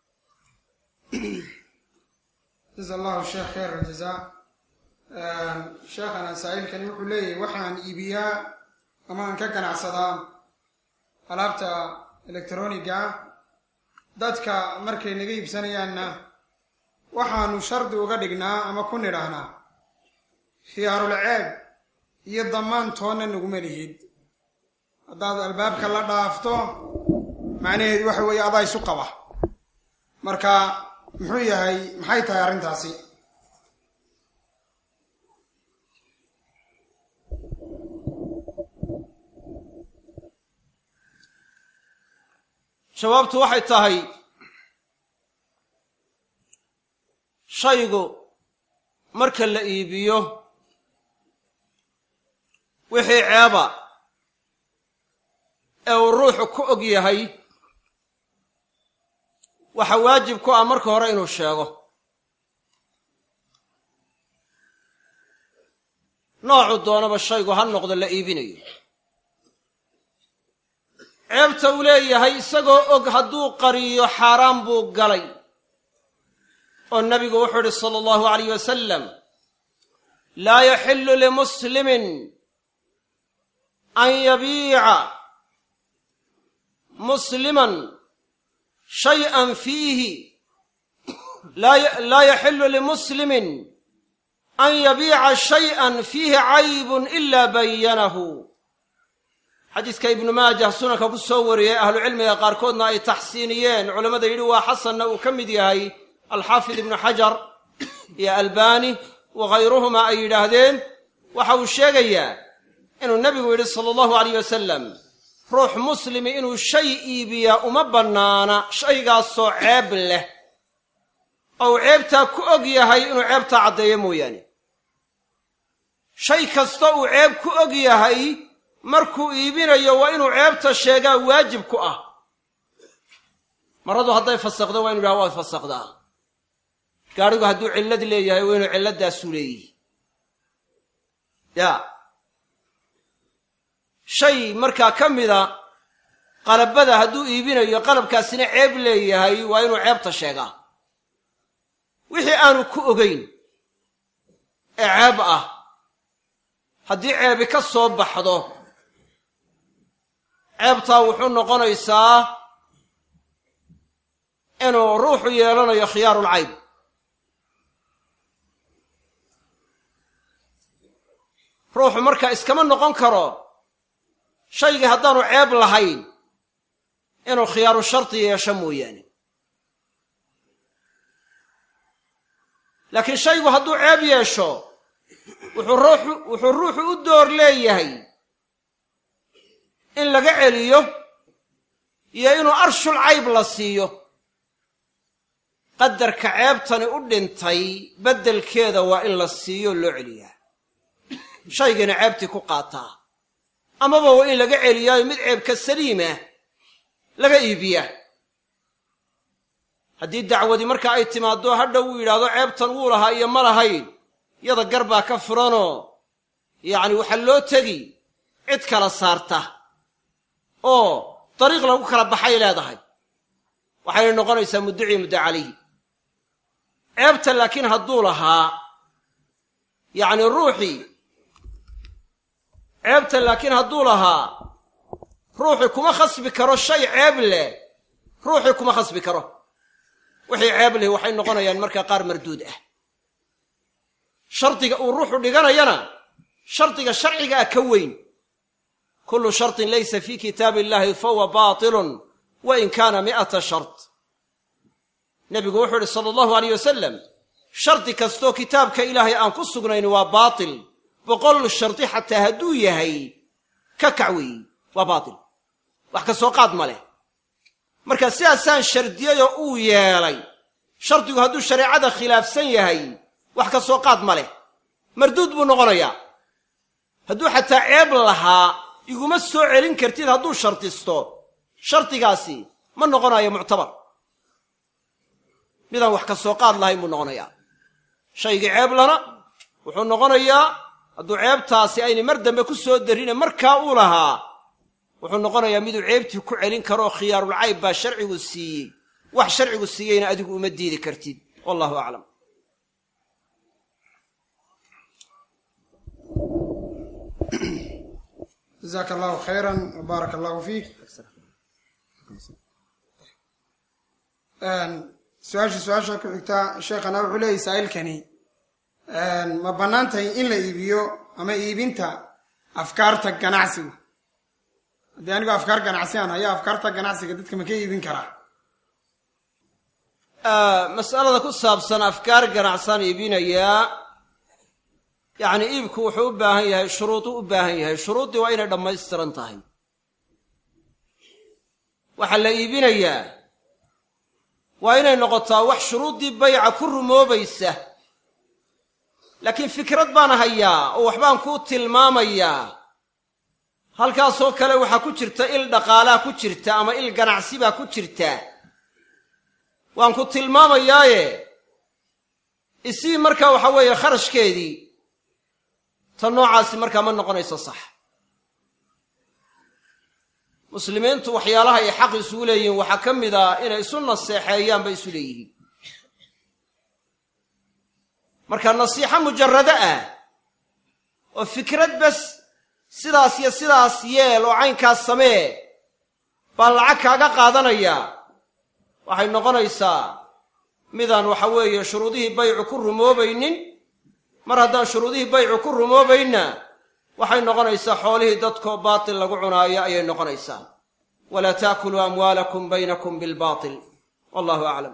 jaza allahu sheekh khayr aljazaa sheekhana saa'ilkani wuxuu leeyahay waxaan iibiyaa ama aan ka ganacsadaa alaabta elektroniga ah dadka markay naga iibsanayaanna waxaanu shardi uga dhignaa ama ku nidhaahnaa khiyaarul ceeb iyo damaan toonna naguma lihid haddaad albaabka la dhaafto macnaheedu waxa weeye adaa isu qaba marka muxuu yahay maxay tahay arrintaasi jawaabtu waxay tahay shaygu marka la iibiyo wixii ceeba ee uu ruuxu ku og yahay waxa waajib ku ah marka hore inuu sheego noocu doonaba shaygu ha noqdo la iibinayo ceebta uu leeyahay isagoo og hadduu qariyo xaaraan buu galay oo nabigu wuxuu idhi sala allahu alayh wasalam laa yaxillu limuslimin an yabiica musliman shay'an fiihi laa yaxillu limuslimin an yabiica shay'an fiihi caybun ila bayanahu xadiiska ibnu maajah sunanka ku soo wariyey ahlucilmiga qaarkoodna ay taxsiiniyeen culammada yidhi waa xasanna uu ka mid yahay alxaafid ibnu xajar iyo albani wa khayruhuma ay yidhaahdeen waxa uu sheegayaa inuu nebigu yidhi sala allahu alayh wasalam ruux muslimi inuu shay iibiyaa uma bannaana shaygaasoo ceeb leh ou ceebtaa ku og yahay inuu ceebtaa caddeeyo mooyaane shay kasta uu ceeb ku og yahay markuu iibinayo waa inuu ceebta sheegaa waajib ku ah maradu hadday fasakdo waa inu yidhaha waad fasakdaa gaadhigu hadduu cillad leeyahay waa inuu cilladaasu leeyihi ya shay markaa ka mida qalabada hadduu iibinayo qalabkaasina ceeb leeyahay waa inuu ceebta sheegaa wixii aanu ku ogayn ee ceeb ah haddii ceebi ka soo baxdo ceebtaa wuxuu noqonaysaa inuu ruuxu yeelanayo khiyaarulcayb ruuxu marka iskama noqon karo shaygii haddaanu ceeb lahayn inuu khiyaaru shardi yeesho mooyaane laakiin shaygu hadduu ceeb yeesho wuxuu ruuxu wuxuu ruuxu u door leeyahay in laga celiyo iyo inuu arshul cayb la siiyo qadarka ceebtani u dhintay beddelkeeda waa in la siiyo loo celiyaa shaygiina ceebtii ku qaataa amaba waa in laga celiyaayo mid ceebka saliimah laga iibiyaa haddii dacwadii marka ay timaaddo hadha uu yidhaahdo ceebtan wuu lahaa iyo ma lahayn yada gar baa ka furanoo yacni waxaa loo tegi cid kala saarta oo dariiq lagu kala baxay leedahay waxayna noqonaysaa mudducii muddo calayhi ceebta laakiin hadduu lahaa yacni ruuxii ceebta laakiin hadduu lahaa ruuxii kuma khasbi karo shay ceeb leh ruuxii kuma khasbi karo wixii ceeb leh waxay noqonayaan markaa qaar marduud ah shardiga uu ruuxu dhiganayana shardiga sharcigaa ka weyn kullu shartin laysa fii kitaabi illahi fahuwa baatilun wa in kaana mi'ata shart nebigu wuxuu idhi sala allahu aleyh wasalam shardi kastoo kitaabka ilaahay aan ku sugnayn waa baatil boqol shardi xataa hadduu yahay ka kac weeyi waa baatil wax ka soo qaad ma leh marka sidaasaan shardiyayoo uu yeelay shardigu hadduu shareecada khilaafsan yahay wax ka soo qaad ma leh marduud buu noqonayaa hadduu xataa ceeb lahaa iguma soo celin kartid hadduu shardisto shardigaasi ma noqonayo muctabar midaan wax ka soo qaad lahayn buu noqonayaa shaygii ceeb lana wuxuu noqonayaa hadduu ceebtaasi aynay mar dambe ku soo darrine markaa uu lahaa wuxuu noqonayaa miduu ceebtii ku celin karoo khiyaarulcayb baa sharcigu siiyey wax sharcigu siiyeyna adigu uma diidi kartid wallahu aclam jazaaka allahu khayran wbaaraka allahu fiik su-aasha su-aasha ku xigtaa sheekhana wuxuu leeyahy saa'ilkani ma bannaan tahay in la iibiyo ama iibinta afkaarta ganacsiga haddii anigoo afkaar ganacsi aan hayo afkaarta ganacsiga dadka ma ka iibin karaa mas'alada ku saabsan afkaar ganacsaan iibinayaa yacni iibku wuxuu u baahan yahay shuruuduu u baahan yahay shuruuddii waa inay dhammaystiran tahay waxaa la iibinayaa waa inay noqotaa wax shuruuddii bayca ku rumoobaysa laakiin fikrad baan hayaa oo waxbaan kuu tilmaamayaa halkaasoo kale waxaa ku jirta il dhaqaalaa ku jirta ama il ganacsi baa ku jirta waan ku tilmaamayaaye isii markaa waxa weeye kharashkeedii ta noocaasi markaa ma noqonayso sax muslimiintu waxyaalaha ay xaq isugu leeyihiin waxaa ka mid a inay isu naseexeeyaan bay isu leeyihiin marka nasiixo mujarrado ah oo fikrad bas sidaas iyo sidaas yeel oo caynkaas samee baan lacag kaaga qaadanayaa waxay noqonaysaa midaan waxa weeye shuruudihii baycu ku rumoobaynin mar haddaan shuruudihii baycu ku rumoobaynna waxay noqonaysaa xoolihii dadkoo baatil lagu cunaayo ayay noqonaysaa walaa taakuluu amwaalakum baynakum bilbaatil wallahu aclam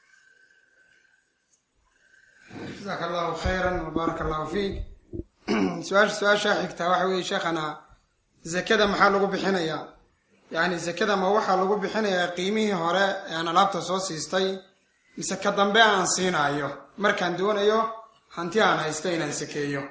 jazaaka allahu khayran wbaaraka allahu fiik su-aasha su-aashaa xigtaa waxa weeye sheekhana zakada maxaa lagu bixinayaa yacni zakada ma waxaa lagu bixinayaa qiimihii hore ee aan alaabta soo siistay mise ka dambe aan siinaayo markaan doonayo hanti aan haysto inaan sakeeyo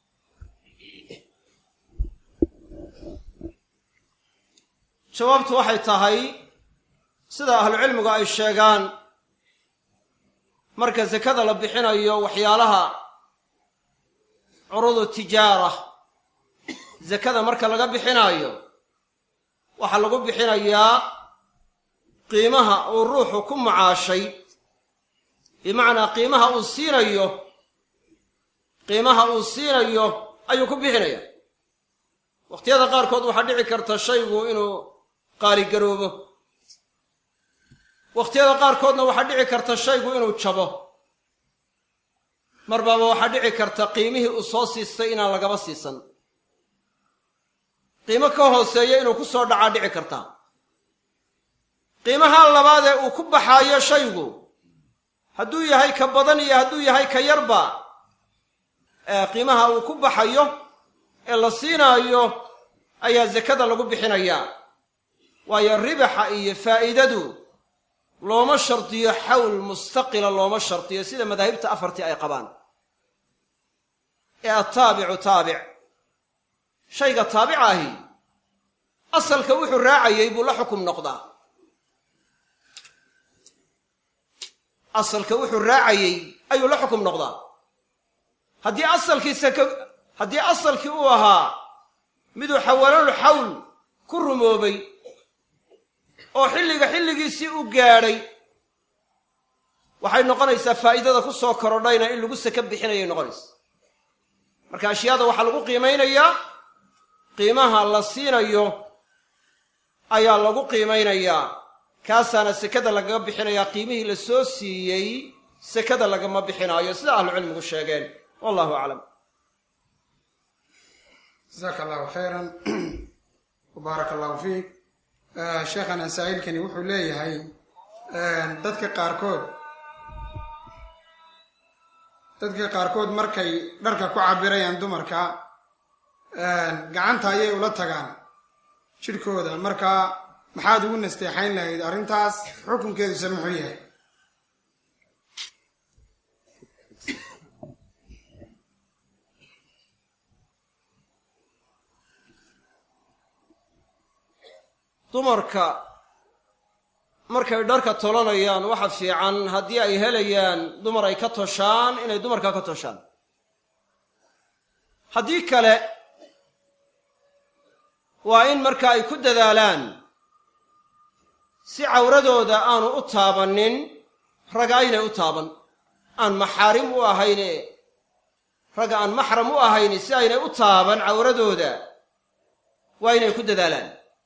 jawaabtu waxay tahay sida ahlucilmigu ay sheegaan marka sakada la bixinayo waxyaalaha curudu tijaara sakada marka laga bixinaayo waxaa lagu bixinayaa qiimaha uu ruuxu ku macaashay bimacnaa qiimaha uu siinayo qiimaha uu siinayo ayuu ku bixinaya wakhtiyada qaarkood waxaa dhici karta shaygu inuu qaaligaroobo wakhtiyada qaarkoodna waxaa dhici karta shaygu inuu jabo marbaaba waxaa dhici karta qiimihii uu soo siistay inaan lagaba siisan qiimo ka hooseeya inuu ku soo dhacaa dhici karta qiimaha labaad ee uu ku baxaayo shaygu hadduu yahay ka badan iyo hadduu yahay ka yarba ee qiimaha uu ku baxayo ee la siinaayo ayaa sakada lagu bixinayaa waayo ribaxa iyo faa'iidadu looma shardiyo xawl mustaqila looma shardiyo sida madaahibta afartii ay qabaan ee attaabicu taabic shayga taabica ahi asalka wuxuu raacayey buu la xukum noqdaa asalka wuxuu raacayey ayuu la xukum noqdaa haddii asalkiisa ka haddii asalkii uu ahaa miduu xawalanu xawl ku rumoobay oo xilliga xilligiisii u gaadhay waxay noqonaysaa faa'iidada ku soo korodhayna in lagu saka bixinayay noqonaysa marka ashyaada waxaa lagu qiimaynayaa qiimaha la siinayo ayaa lagu qiimaynayaa kaasaana sekada lagaga bixinayaa qiimihii la soo siiyey sekada lagama bixinaayo sida ahlucilmigu sheegeen wallahu aclam jasaaka allahu khayran wbaaraka allahu fiik sheekhana saa'ilkani wuxuu leeyahay dadka qaarkood dadka qaarkood markay dharka ku cabirayaan dumarka gacanta ayay ula tagaan jidhkooda marka maxaad ugu nasteexayn lahayd arrintaas xukunkeeduse muxuu yahay dumarka markay dharka tolanayaan waxa fiican haddii ay helayaan dumar ay ka toshaan inay dumarka ka toshaan haddii kale waa in marka ay ku dadaalaan si cawradooda aanu u taabannin raga aynay u taaban aan maxaarim u ahayne ragga aan maxram u ahayni si aynay u taaban cawradooda waa inay ku dadaalaan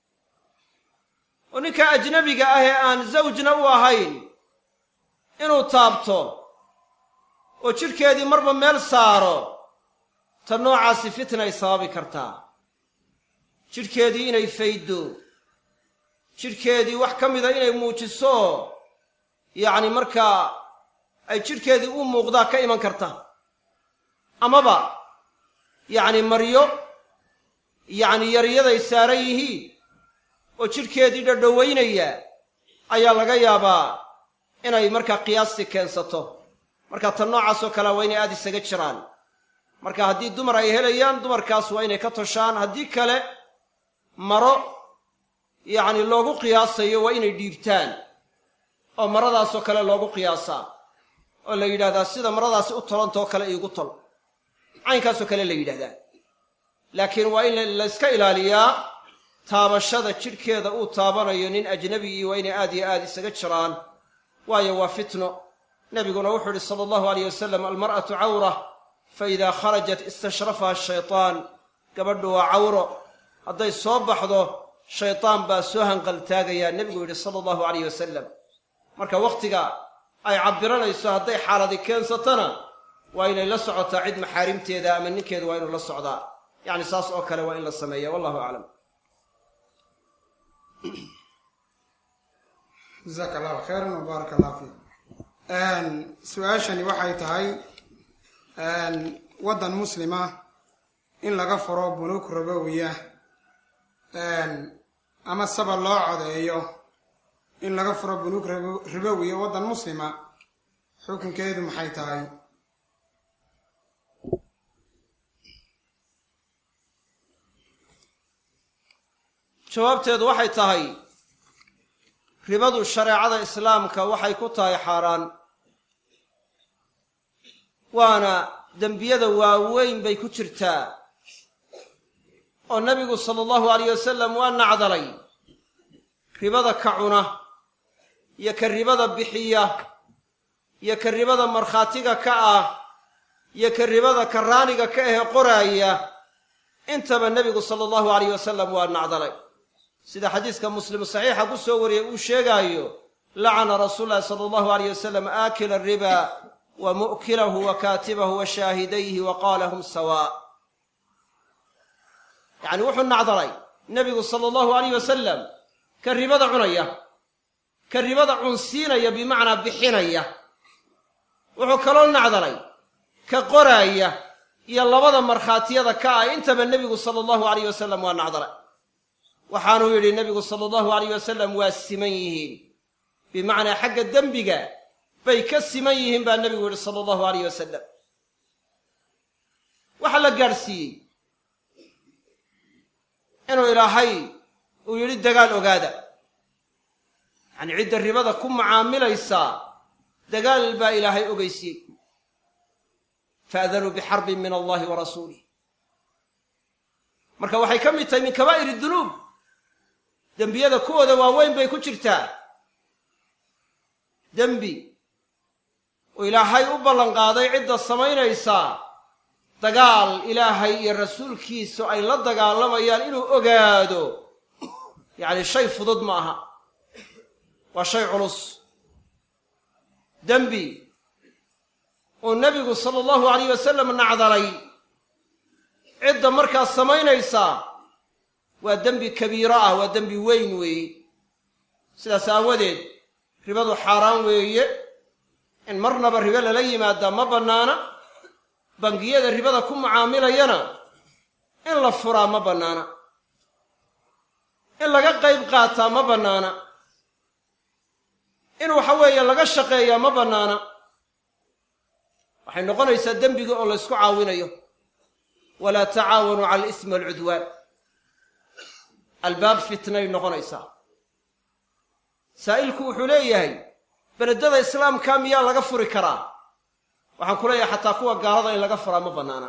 oo ninka ajnabiga ah ee aan zawjna u ahayn inuu taabto oo jidhkeedii marba meel saaro ta noocaasi fitnay sababi kartaa jidhkeedii inay fayddo jidhkeedii wax ka mida inay muujiso yacni markaa ay jidhkeedii u muuqdaa ka iman karta amaba yacni maryo yacni yaryaday saaran yihiin oo jidhkeedii dhadhowaynaya ayaa laga yaabaa inay markaa qiyaastii keensato marka tan noocaasoo kalea waa inay aada isaga jiraan marka haddii dumar ay helayaan dumarkaas waa inay ka toshaan haddii kale maro yacni loogu qiyaasayo waa inay dhiibtaan oo maradaasoo kale loogu qiyaasaa oo la yidhahdaa sida maradaasi u tolantoo kale iigu tol caynkaasoo kale la yidhahdaa laakiin waa in layska ilaaliyaa taabashada jidhkeeda uu taabanayo nin ajnabigii waa inay aad iyo aad isaga jiraan waayo waa fitno nebiguna wuxuu idhi sala allahu alayh wasalam almar'atu cawra fa idaa kharajat istashrafaha ashaytaan gabadhu waa cawro hadday soo baxdo shaydaan baa soo hanqaltaagayaa nebigu yidhi sala allahu alayh wasalam marka wakhtiga ay cabbiranayso hadday xaaladi keensatana waa inay la socotaa cid maxaarimteeda ama ninkeeda waa inuu la socdaa yacni saas oo kale waa in la sameeya wallahu aclam jasaaka allahu khayran wbaaraka allahu fiik su-aashani waxay tahay waddan muslima in laga furo bunuug rabowiya ama saba loo codeeyo in laga furo bunuug rabowiya waddan muslima xukunkeedu maxay tahay jawaabteedu waxay tahay ribadu shareecada islaamka waxay ku tahay xaaraan waana dembiyada waaweyn bay ku jirtaa oo nebigu sala allahu alayh wasalam waa nacdalay ribada ka cuna iyo ka ribada bixiya iyo ka ribada markhaatiga ka ah iyo ka ribada karaaniga ka ahe qoraaya intaba nebigu sala allahu alayh wasalam waa nacdalay sida xadiiska muslim saxiixa ku soo wariyey uu sheegaayo lacana rasuulu llahi sala allahu alayh wasalam aakila ariba wa mu'kilahu wa kaatibahu wa shaahidayhi wa qaala hum sawaa yacni wuxuu nacdalay nebigu sala allahu alayh wasalam ka ribada cunaya ka ribada cunsiinaya bimacnaa bixinaya wuxuu kaloo nacdalay ka qoraaya iyo labada markhaatiyada ka ah intaba nebigu sala allahu alayh wasalam waa nacdalay waxaanuu yidhi nebigu sala allahu alayh wasalam waa siman yihiin bimacnaa xagga dembiga bay ka siman yihiin baa nebigu yidhi sala allahu alayh wasalam waxaa la gaadhsiiyey inuu ilaahay uu yidhi dagaal ogaada yacanii cidda ribada ku macaamilaysaa dagaal baa ilaahay ogeysiiyey faadanuu bixarbin min allahi wa rasuulih marka waxay ka mid tahay min kabaa'ir dunuub dembiyada kuwooda waaweyn bay ku jirtaa dembi uu ilaahay u ballanqaaday cidda samaynaysaa dagaal ilaahay iyo rasuulkiisu ay la dagaalamayaan inuu ogaado yacni shay fudud ma aha waa shay culus dembi uu nebigu sala allahu alayh wasalam nacdalay cidda markaas samaynaysaa waa dembi kabiiro ah waa dembi weyn weeye sidaas aawadeed ribadu xaaraan weeye in marnaba ribe lala yimaadaa ma bannaana bangiyada ribada ku mucaamilayana in la furaa ma bannaana in laga qayb qaataa ma bannaana in waxa weeye laga shaqeeyaa ma bannaana waxay noqonaysaa dembiga oo laysku caawinayo walaa tacaawanuu cala alismi walcudwaan albaab fitnay noqonaysaa saa'ilku wuxuu leeyahay beledada islaamka miyaa laga furi karaa waxaan ku leeyahay xataa kuwa gaalada in laga furaa ma bannaana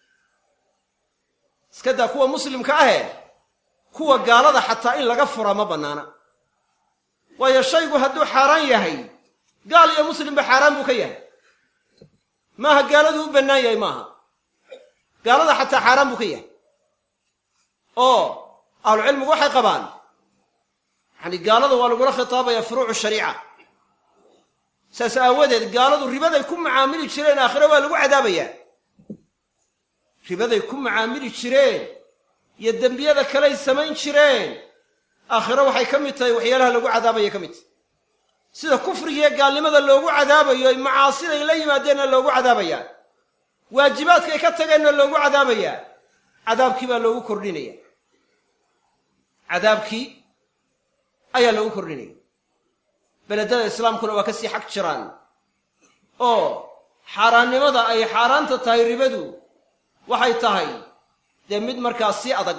iska daa kuwa muslimka ahe kuwa gaalada xataa in laga furaa ma bannaana waayo shaygu hadduu xaaraan yahay gaal iyo muslimba xaaraan buu ka yahay maaha gaaladu u bannaan yahay maaha gaalada xataa xaaraan buu ka yahay oo ahlucilmigu waxay qabaan yani gaalada waa lagula khitaabaya furuucu shariica saas aawadeed gaaladu ribaday ku macaamili jireen aakhire waa lagu cadaabayaa ribaday ku macaamili jireen iyo dembiyada kaley samayn jireen aakhiro waxay ka mid tahay waxyaalaha lagu cadaabaya ka mid tahay sida kufrigiiyo gaalnimada loogu cadaabayo ay macaasiday la yimaadeenna loogu cadaabayaa waajibaadkay ka tageenna loogu cadaabayaa cadaabkii baa loogu kordhinaya cadaabkii ayaa loogu kordhinaya beledada islaamkuna waa ka sii xag jiraan oo xaaraannimada ay xaaraanta tahay ribadu waxay tahay dee mid markaa sii adag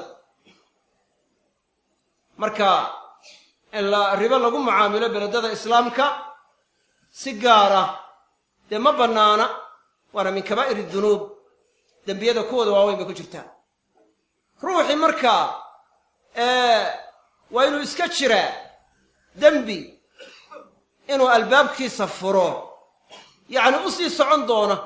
marka in la ribo lagu mucaamilo beledada islaamka si gaara dee ma bannaana waana min kabaa'ir dunuub dembiyada kuwooda waaweyn bay ku jirtaa ruuxii markaa waa inuu iska jiraa dembi inuu albaabkiisa furo yacni u sii socon doona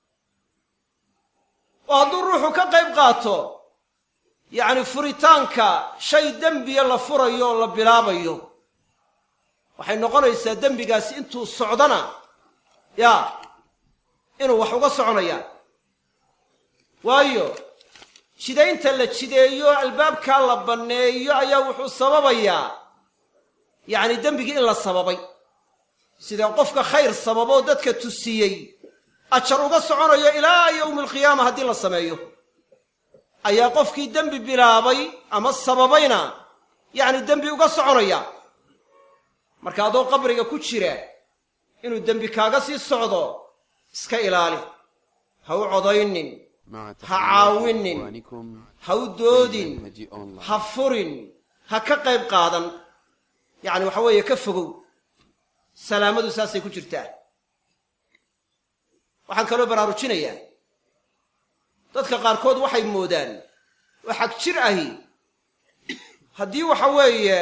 oo hadduu ruuxu ka qayb qaato yacni furitaanka shay dembiya la furayo oo la bilaabayo waxay noqonaysaa dembigaasi intuu socdana yaa inuu wax uga soconayaan waayo jidaynta la jideeyo albaabkaa la banneeyo ayaa wuxuu sababayaa yacni dembigii in la sababay sida qofka khayr sababoo dadka tusiyey ajar uga soconayo ilaa yowmi alqiyaama haddii la sameeyo ayaa qofkii dembi bilaabay ama sababayna yacni dembi uga soconaya marka adoo qabriga ku jira inuu dembi kaaga sii socdo iska ilaali ha u codaynin مع ha caawinin إخوانكم ha u doodin منهج أونلاين ha furin ha ka qayb qaadan yacni waxa weeye ka fogow salaamadu saasay ku jirtaa waxaan kaloo baraarujinayaa dadka qaarkood waxay moodaan oo xag jir ahi haddii waxa weeye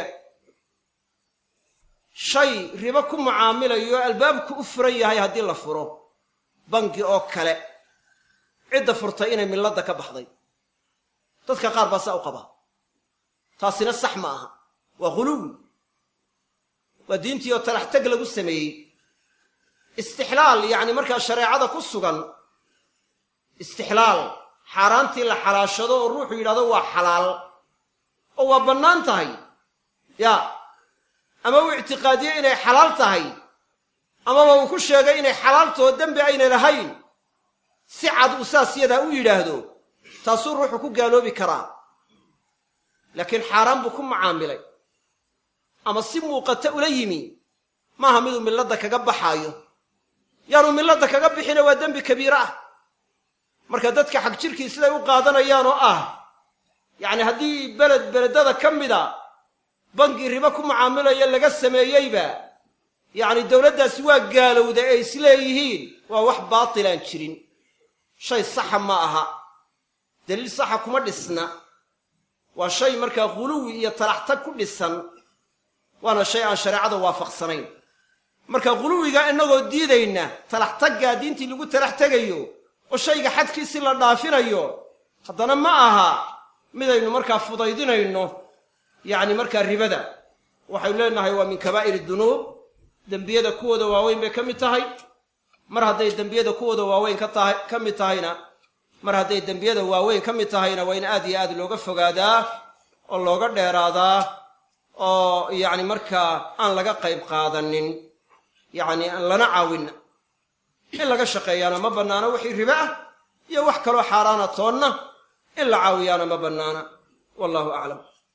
shay ribo ku mucaamilayo albaabku u furan yahay haddii la furo bangi oo kale cidda furtay inay milladda ka baxday dadka qaar baa saa u qabaa taasina sax ma aha waa ghuluwi waa diintii oo talax teg lagu sameeyey istixlaal yacni markaa shareecada ku sugan istixlaal xaaraantii la xalaashado oo ruuxu yidhahdo waa xalaal oo waa bannaan tahay ya ama uu ictiqaadiye inay xalaal tahay amaba uu ku sheegay inay xalaaltoo dembi aynay lahayn si cad uu saas yadaa u yidhaahdo taasuu ruuxu ku gaaloobi karaa laakiin xaaraan buu ku macaamilay ama si muuqata ula yimi maaha miduu milladda kaga baxaayo yaanu milladda kaga bixina waa dembi kabiire ah marka dadka xag jirkii siday u qaadanayaan oo ah yacni haddii beled beledada ka mida bangi ribo ku macaamilaya laga sameeyeyba yacni dowladdaasi waa gaalowda ee isleeyihiin waa wax baatilaan jirin shay saxa ma aha daliil saxa kuma dhisna waa shay markaa khuluwi iyo talaxtag ku dhisan waana shay aan shareecada waafaqsanayn marka khuluwiga innagoo diidayna talaxtaggaa diintii lagu talax tegayo oo shayga xadkiisi la dhaafinayo haddana ma aha midaynu markaa fudaydinayno yacni markaa ribada waxaynu leenahay waa min kabaa'ir dunuub dembiyada kuwooda waaweyn bay ka mid tahay mar hadday dembiyada kuwooda waaweyn ka tahay ka mid tahayna mar hadday dembiyada waaweyn ka mid tahayna waa in aad iyo aad looga fogaadaa oo looga dheeraadaa oo yacni markaa aan laga qayb qaadanin yacni aan lana caawinna in laga shaqeeyaana ma bannaana wixii ribe ah iyo wax kaloo xaaraana toonna in la caawiyaana ma bannaana wallahu aclam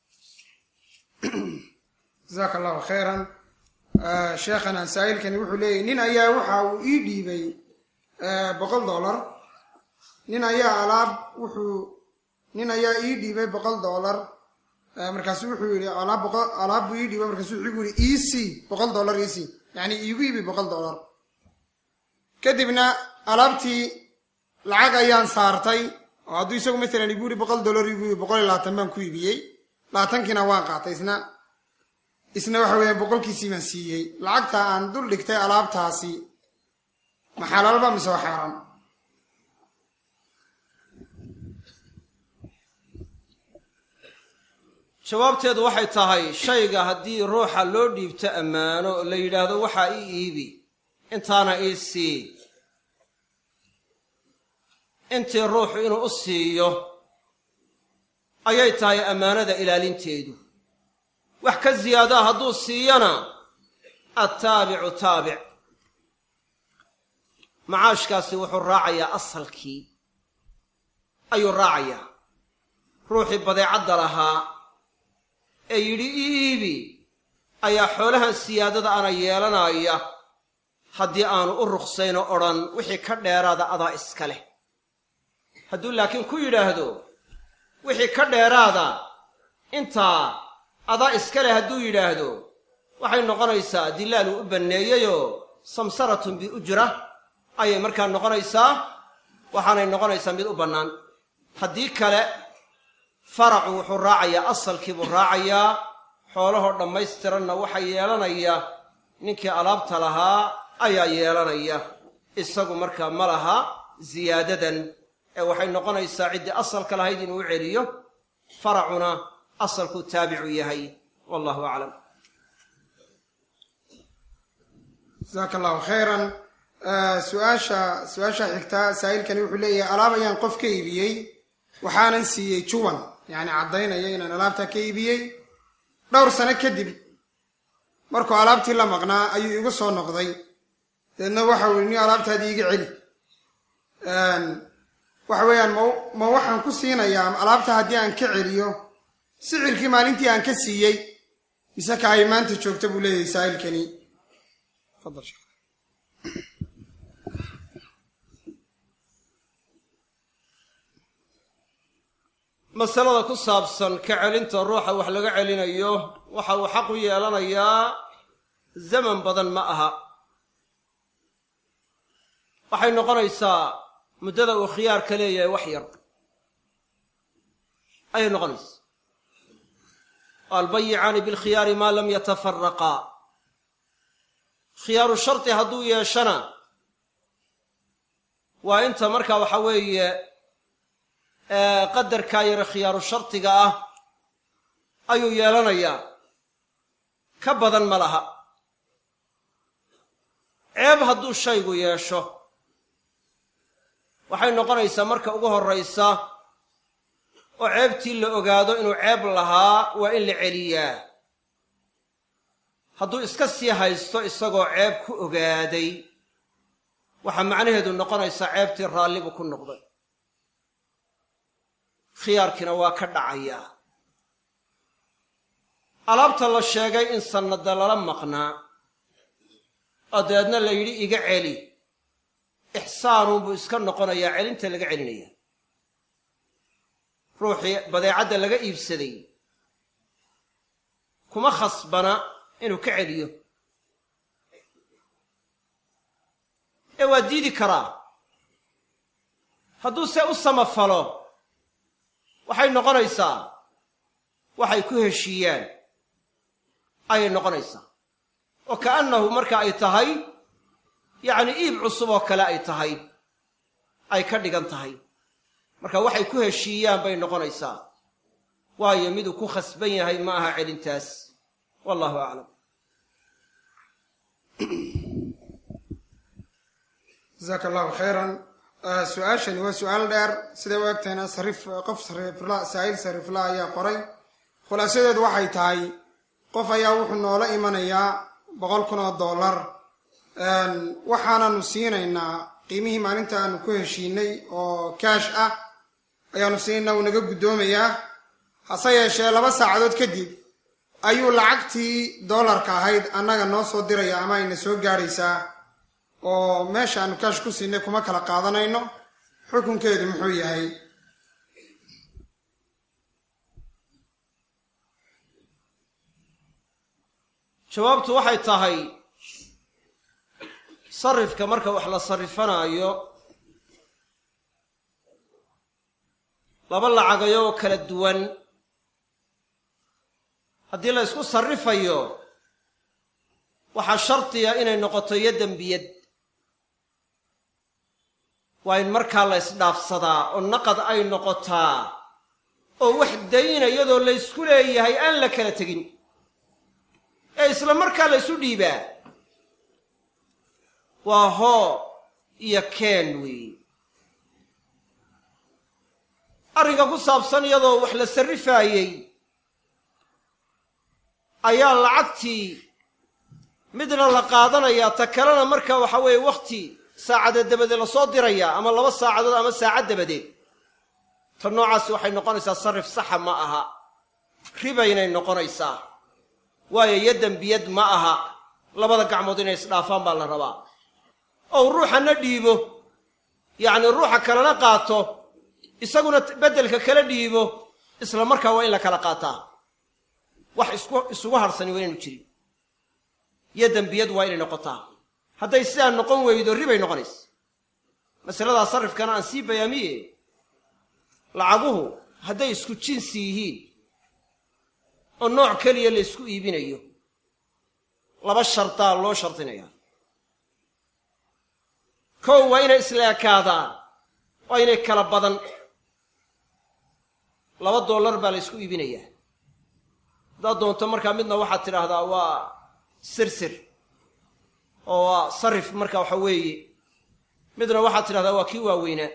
jasaaka allahu khayran sheekhana saa'ilkani wuxuu leeyahy nin ayaa waxa uu ii dhiibay boqol dollar nin ayaa alaab wuxuu nin ayaa ii dhiibay boqol dollar markaasu wuxuu yidhi alaab boqol alaab buu ii dhiibay markaasu wuxuu igu yidhi ec boqol dollar ec yacni iigu iibi boqol dollar kadibna alaabtii lacag ayaan saartay oo hadduu isagu maalan igu yidhi boqol dollar igu iibi boqol iyo labaatan baan ku iibiyey labaatankiina waan qaatay isna isna waxa weeye boqolkiisii baan siiyey lacagta aan dul dhigtay alaabtaasi ma xalaalba mise waa xaaraan jawaabteedu waxay tahay shayga haddii ruuxa loo dhiibto ammaano oo la yidhaahdo waxaa ii iibi intaana ii sii intii ruuxu inuu u siiyo ayay tahay ammaanada ilaalinteedu wax ka ziyaadaa hadduu siiyana attaabicu taabic macaashkaasi wuxuu raacayaa asalkii ayuu raacayaa ruuxii badeecadda lahaa ee yidhi ii iibi ayaa xoolahan siyaadada ana yeelanaya haddii aanu u ruqsaynoo odhan wixii ka dheeraada adaa iska leh hadduu laakiin ku yidhaahdo wixii ka dheeraada intaa adaa iska leh hadduu yidhaahdo waxay noqonaysaa dilaal uu u banneeyeyoo samsaratun biujra ayay markaa noqonaysaa waxaanay noqonaysaa mid u bannaan haddii kale faracu wuxuu raacayaa asalkii buu raacayaa xoolahoo dhammaystiranna waxaa yeelanaya ninkii alaabta lahaa ayaa yeelanaya isagu markaa ma laha ziyaadadan ee waxay noqonaysaa ciddii asalka lahayd inuu u celiyo faracuna asalkuu taabicu yahay wallahu aclam jasaaka allahu khayran su-aasha su-aasha xigtaa saa'ilkani wuxuu leeyahay alaab ayaan qof ka iibiyey waxaanan siiyey juwan yacni caddaynaya inaan alaabtaa ka iibiyey dhowr sano kadib markuu alaabtii la maqnaa ayuu igu soo noqday deedna waxa uu ni alaabtaadii iga celi waxa weeyaan ma ma waxaan ku siinayaa alaabta haddii aan ka celiyo sicirkii maalintii aan ka siiyey mise ka ay maanta joogta buu leeyahay saa'ilkani fadal sheekh masalada ku saabsan ka celinta ruuxa wax laga celinayo waxa uu xaq u yeelanayaa zaman badan ma aha waxay noqonaysaa muddada uu khiyaarka leeyahay wax yar ayay noqonaysaa albayicaani bilkhiyaari maa lam yatafaraqaa khiyaaru shardi hadduu yeeshana waa inta marka waxa weeye qadarkaa yare khiyaaru shardiga ah ayuu yeelanayaa ka badan ma laha ceeb hadduu shaygu yeesho waxay noqonaysaa marka ugu horraysa oo ceebtii la ogaado inuu ceeb lahaa waa in la celiyaa hadduu iska sii haysto isagoo ceeb ku ogaaday waxaa macnaheedu noqonaysaa ceebtii raalli buu ku noqday khiyaarkiina waa ka dhacayaa alaabta la sheegay in sannada lala maqnaa oo dabeedna la yidhi iga celi ixsaanuunbuu iska noqonayaa celinta laga celinaya ruuxii badeecadda laga iibsaday kuma khasbana inuu ka celiyo ee waa diidi karaa hadduu se u samafalo waxay noqonaysaa waxay ku heshiiyaan ayay noqonaysaa oo ka'annahu marka ay tahay yacni iib cusub oo kale ay tahay ay ka dhigan tahay marka waxay ku heshiiyaan bay noqonaysaa waayo miduu ku khasban yahay ma aha celintaas wallahu aclam jasaaka allahu khayran su-aashani waa su-aal dheer siday u egtahayna sarif qof sarifla saa'il sarifla ayaa qoray khulaasadeedu waxay tahay qof ayaa wuxuu noola imanayaa boqol kun oo dollar waxaananu siinaynaa qiimihii maalinta aanu ku heshiinay oo kaash ah ayaanu siinaynaa wuu naga guddoomayaa hase yeeshee laba saacadood kadib ayuu lacagtii dollarka ahayd annaga noo soo diraya ama ayna soo gaadhaysaa oo meesha aanu kaash ku siinay kuma kala qaadanayno xukunkeedu muxuu yahay jawaabtu waxay tahay sarifka marka wax la sarrifanaayo laba lacagayo oo kala duwan haddii la ysku sarrifayo waxaa shardiya inay noqoto iyo dembiyad waa in markaa la ysdhaafsadaa oo naqad ay noqotaa oo wax dayna iyadoo la ysku leeyahay aan la kala tegin ee isla markaa la ysu dhiibaa waa hoo iyo keen weeye arrinka ku saabsan iyadoo wax la sarrifaayey ayaa lacagtii midna la qaadanayaa ta kalena marka waxa weeye wakhti saacadeed dabadeed lasoo dirayaa ama laba saacadood ama saacad dabadeed ta noocaasi waxay noqonaysaa sarrif saxa ma aha ribaynay noqonaysaa waayo iyo dembiyad ma aha labada gacmood inay isdhaafaan baa la rabaa ou ruuxana dhiibo yacni ruuxa kalena qaato isaguna beddelka kala dhiibo isla markaa waa in la kala qaataa wax isku isugu harsani waa inaynu jirin iyo dembiyad waa inay noqotaa hadday sidaa noqon weydo ribay noqonaysa masaladaa sarrifkana aan sii bayaamiye lacaguhu hadday isku jinsi yihiin oo nooc keliya la ysku iibinayo laba shardaa loo shardinayaa kow waa inay isla ekaadaan waa inay kala badan laba dollar baa la ysku iibinayaa haddaad doonto markaa midna waxaad tidhaahdaa waa sirsir oo waa sarif marka waxa weeye midna waxaad tidhahdaa waa kii waaweynaa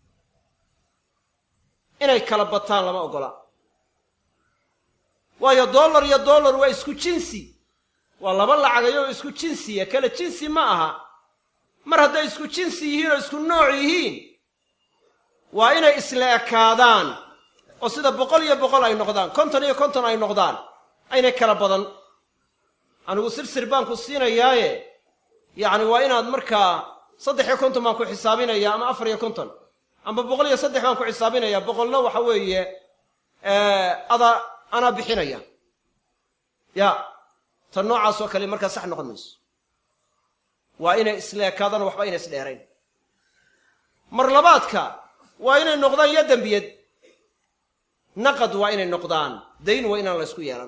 inay kala bataan lama oggola waayo dollar iyo dollar waa isku jinsi waa laba lacagayoo isku jinsiya kala jinsi ma aha mar hadday isku jinsi yihiin oo isku nooc yihiin waa inay isla ekaadaan oo sida boqol iyo boqol ay noqdaan konton iyo konton ay noqdaan aynay kala badan anigu sirsir baan ku siinayaaye yacni waa inaad markaa saddex iyo konton baan ku xisaabinayaa ama afar iyo konton amba boqol iyo saddex baan ku xisaabinayaa boqolna waxa weeye ada anaa bixinaya ya tan noocaasoo kale markaa sax noqon mayso waa inay isla ekaadaan waxba inay isdheerayn mar labaadka waa inay noqdaan iyo dembiyad naqad waa inay noqdaan dayn waa inaan la ysku yeelan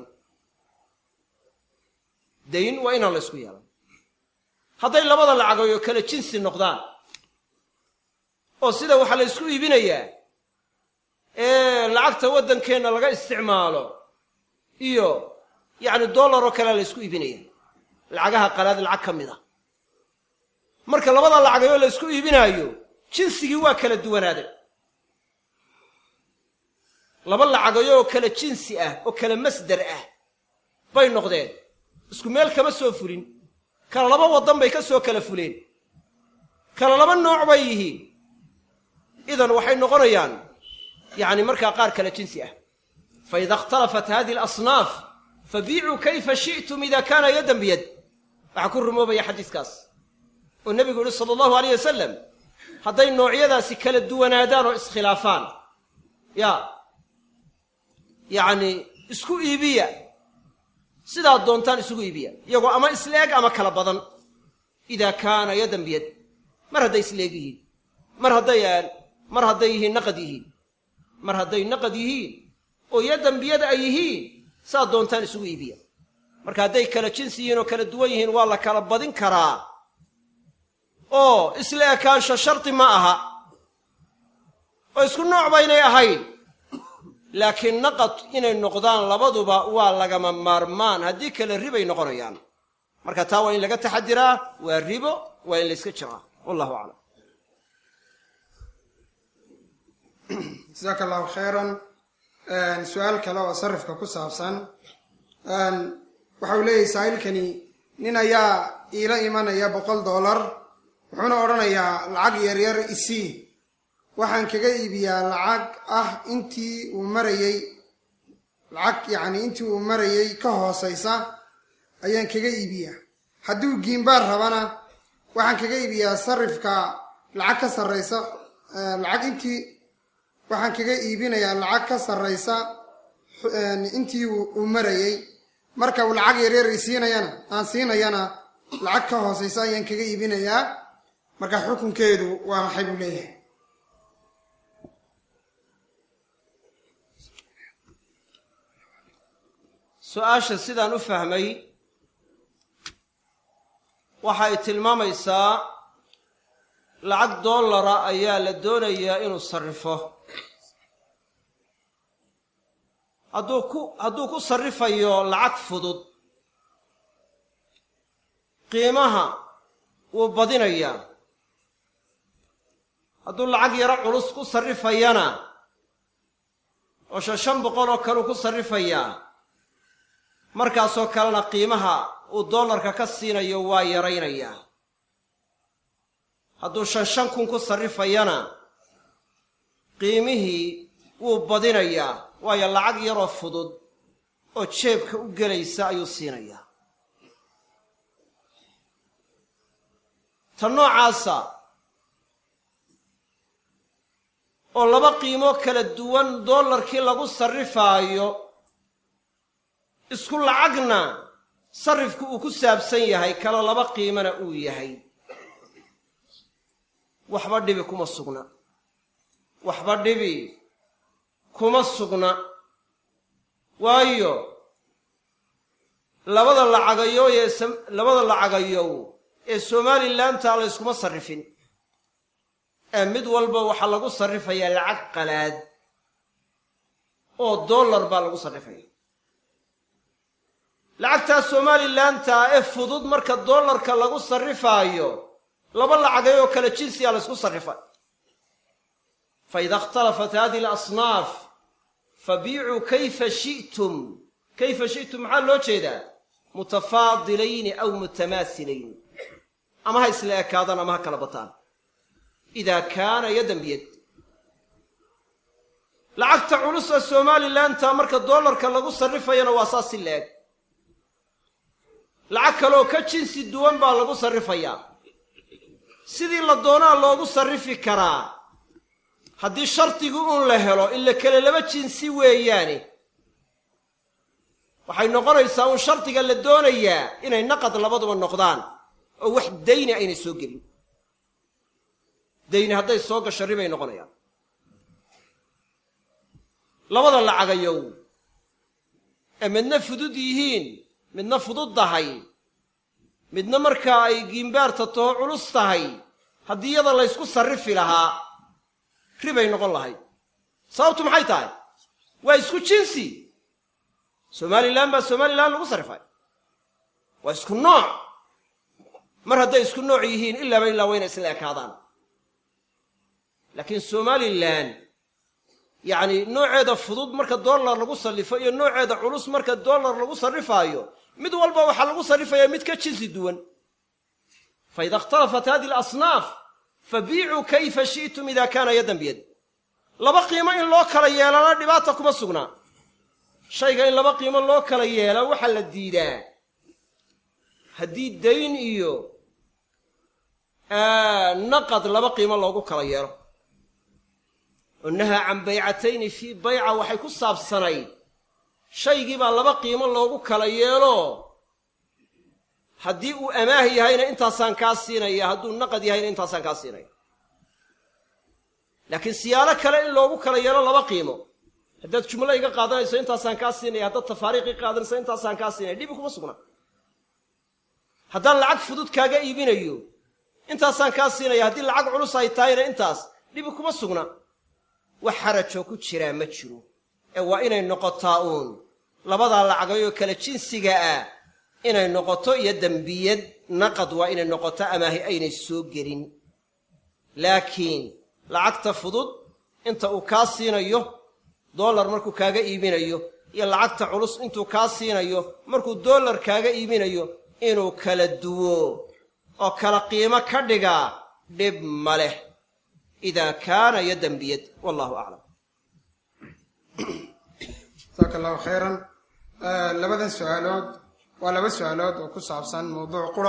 dayn waa inaan la ysku yeelan hadday labada lacagayo kale jinsi noqdaan oo sida waxaa la ysku iibinayaa ee lacagta waddankeenna laga isticmaalo iyo yacni dollar oo kalea la ysku iibinaya lacagaha qalaad lacag ka mid a marka labada lacagayoo la isku iibinaayo jinsigii waa kala duwanaaday laba lacagayoo kala jinsi ah oo kala masdar ah bay noqdeen isku meel kama soo fulin kala laba waddan bay ka soo kala fuleen kala laba nooc bay yihiin idan waxay noqonayaan yacni markaa qaar kala jinsi ah faida ikhtalafat hadihi alasnaaf fabiicuu kayfa shi'tum ida kaana yadan biyad waxaa ku rumoobaya xadiiskaas oo nebigu yihi sala allahu aleyh wasalam hadday noocyadaasi kala duwanaadaan oo iskhilaafaan ya yacni isku iibiya sidaad doontaan isugu iibiya iyagoo ama isleeg ama kala badan idaa kaana yadan biyad mar hadday isleeg yihiin mar hadday mar hadday yihiin naqad yihiin mar hadday naqad yihiin oo yadan biyad ay yihiin saad doontaan isugu iibiya marka hadday kala jinsi yihiin oo kala duwan yihiin waa la kala badin karaa oo isla ekaansho shardi ma aha oo isku nooc baynay ahayn laakiin naqad inay noqdaan labaduba waa lagama maarmaan haddii kale ribay noqonayaan marka taa waa in laga taxadiraa waa ribo waa in layska jiraa wallahu aclam jasaaka allahu khayran su-aal kale oo sarifka ku saabsan waxa uu leeyahay saa'ilkani nin ayaa iila imanaya boqol dollar wuxuuna odhanayaa lacag yaryar isii waxaan kaga iibiyaa lacag ah intii uu marayey lacag yacni intii uu marayey ka hoosaysa ayaan kaga iibiyaa hadduu giimbaar rabana waxaan kaga iibiyaa sarifka lacag ka sarraysa lacag intii waxaan kaga iibinayaa lacag ka sarraysa intii uu marayey marka uu lacag yaryar isiinayana aan siinayana lacag ka hoosaysa ayaan kaga iibinayaa marka xukunkeedu waa maxay buu leeyahay su-aasha sidaan u fahmay waxay tilmaamaysaa lacag dollara ayaa la doonayaa inuu sarrifo hadduu ku hadduu ku sarrifayo lacag fudud qiimaha wuu badinayaa hadduu lacag yaro culus ku sarrifayana oo shan shan boqol oo kaleu ku sarrifayaa markaasoo kalena qiimaha uu dollarka ka siinayo waa yaraynayaa hadduu shan shan kun ku sarrifayana qiimihii wuu badinayaa waayo lacag yaroo fudud oo jeebka u gelaysa ayuu siinayaa ta noocaasa oo laba qiimo kala duwan dollarkii lagu sarrifaayo isku lacagna sarrifku uu ku saabsan yahay kala laba qiimana uu yahay waxba dhibi kuma sugna waxba dhibi kuma sugna waayo labada lacagayow ee labada lacagayow ee somalilantaa la yskuma sarrifin ee mid walba waxaa lagu sarrifayaa lacag qalaad oo dollar baa lagu sarrifaya lacagtaa somalilantaa ee fudud marka dollarka lagu sarrifaayo laba lacagay oo kale jinsiga la ysku sarrifay fa ida ikhtalafat hadihi alasnaaf fabiicuu kayfa shi'tum kayfa shi'tum maxaa loo jeedaa mutafaadilayni aw mutamaasilayni ama ha isla ekaadaan ama ha kala bataan idaa kaana yadan biyad lacagta culus ee somalilantaa marka dollarka lagu sarrifayana waa saas si la-eg lacag kaleoo ka jinsi duwan baa lagu sarrifayaa sidii la doonaa loogu sarrifi karaa haddii shardigu uun la helo ila kale laba jinsi weeyaane waxay noqonaysaa uun shardiga la doonayaa inay naqad labaduba noqdaan oo wax dayni aynay soo gelin dayni hadday soo gasho ribay noqonayaan labada lacagayow ee midna fudud yihiin midna fudud tahay midna markaa ay giimbaarta taho culus tahay haddii iyada laysku sarrifi lahaa ribay noqon lahayd sababtu maxay tahay waa isku jinsi somalilan baa somalilan lagu sarrifay waa isku nooc mar hadday isku nooc yihiin ilaaba ilaa wayna isla ekaadaan laakiin somalilan yacni nooceeda fudud marka dollar lagu sallifo iyo nooceeda culus marka dollar lagu sarrifaayo mid walba waxaa lagu sarrifayaa mid ka jinsi duwan faida ikhtalafat hadihi alasnaaf fabiicuu kayfa shi'tum ida kaana yaddan biyad laba qiimo in loo kala yeelana dhibaata kuma sugnaa shayga in laba qiimo loo kala yeela waxaa la diidaa haddii dayn iyo naqad laba qiimo loogu kala yeelo oo nahaa can baycatayni fii bayca waxay ku saabsanayd shaygii baa laba qiimo loogu kala yeelo haddii uu amaah yahayna intaasaan kaa siinaya hadduu naqad yahayna intaasaan kaa siinaya laakiin siyaalo kale in loogu kala yeelo laba qiimo haddaad jumlo iga qaadanayso intaasaan kaa siinaya haddaad tafaariiq i qaadanayso intaasaan kaa siinaya dhibi kuma sugna haddaan lacag fudud kaaga iibinayo intaasaan kaa siinaya haddii lacag culus ay tahayna intaas dhibi kuma sugna wax xarajoo ku jiraa ma jiro ee waa inay noqotaa uun labadaa lacagayoo kale jinsiga ah inay noqoto iyo dembiyad naqad waa inay noqoto amaahi aynay soo gelin laakiin lacagta fudud inta uu kaa siinayo dollar markuu kaaga iibinayo iyo lacagta culus intuu kaa siinayo markuu dollar kaaga iibinayo inuu kala duwo oo kala qiimo ka dhigaa dhib ma leh idaa kaana yaddan biyad wallahu aclam jasaaka allahu khayran labadan su-aalood waa laba su-aalood oo ku saabsan mawduuc qura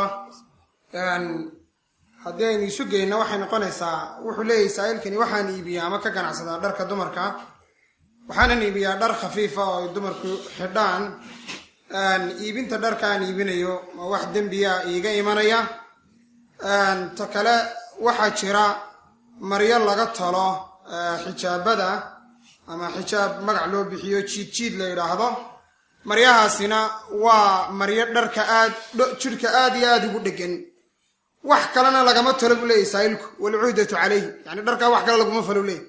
haddii aynu isu geyno waxay noqonaysaa wuxuu leeyahay saa'ilkani waxaan iibiyaa ama ka ganacsadaa dharka dumarka waxaanan iibiyaa dhar khafiifa oo ay dumarku xidhaan iibinta dharka aan iibinayo ma wax dembiya iiga imanaya ta kale waxaa jira maryo laga talo xijaabada ama xijaab magac loo bixiyo jiid jiid la yidhaahdo maryahaasina waa maryo dharka aad jidhka aad iyo aada ugu dhegan wax kalena lagama talo buu leeyahy saa'ilku walcuhdatu calayhi yani dharkaa wax kale laguma falo leeyahy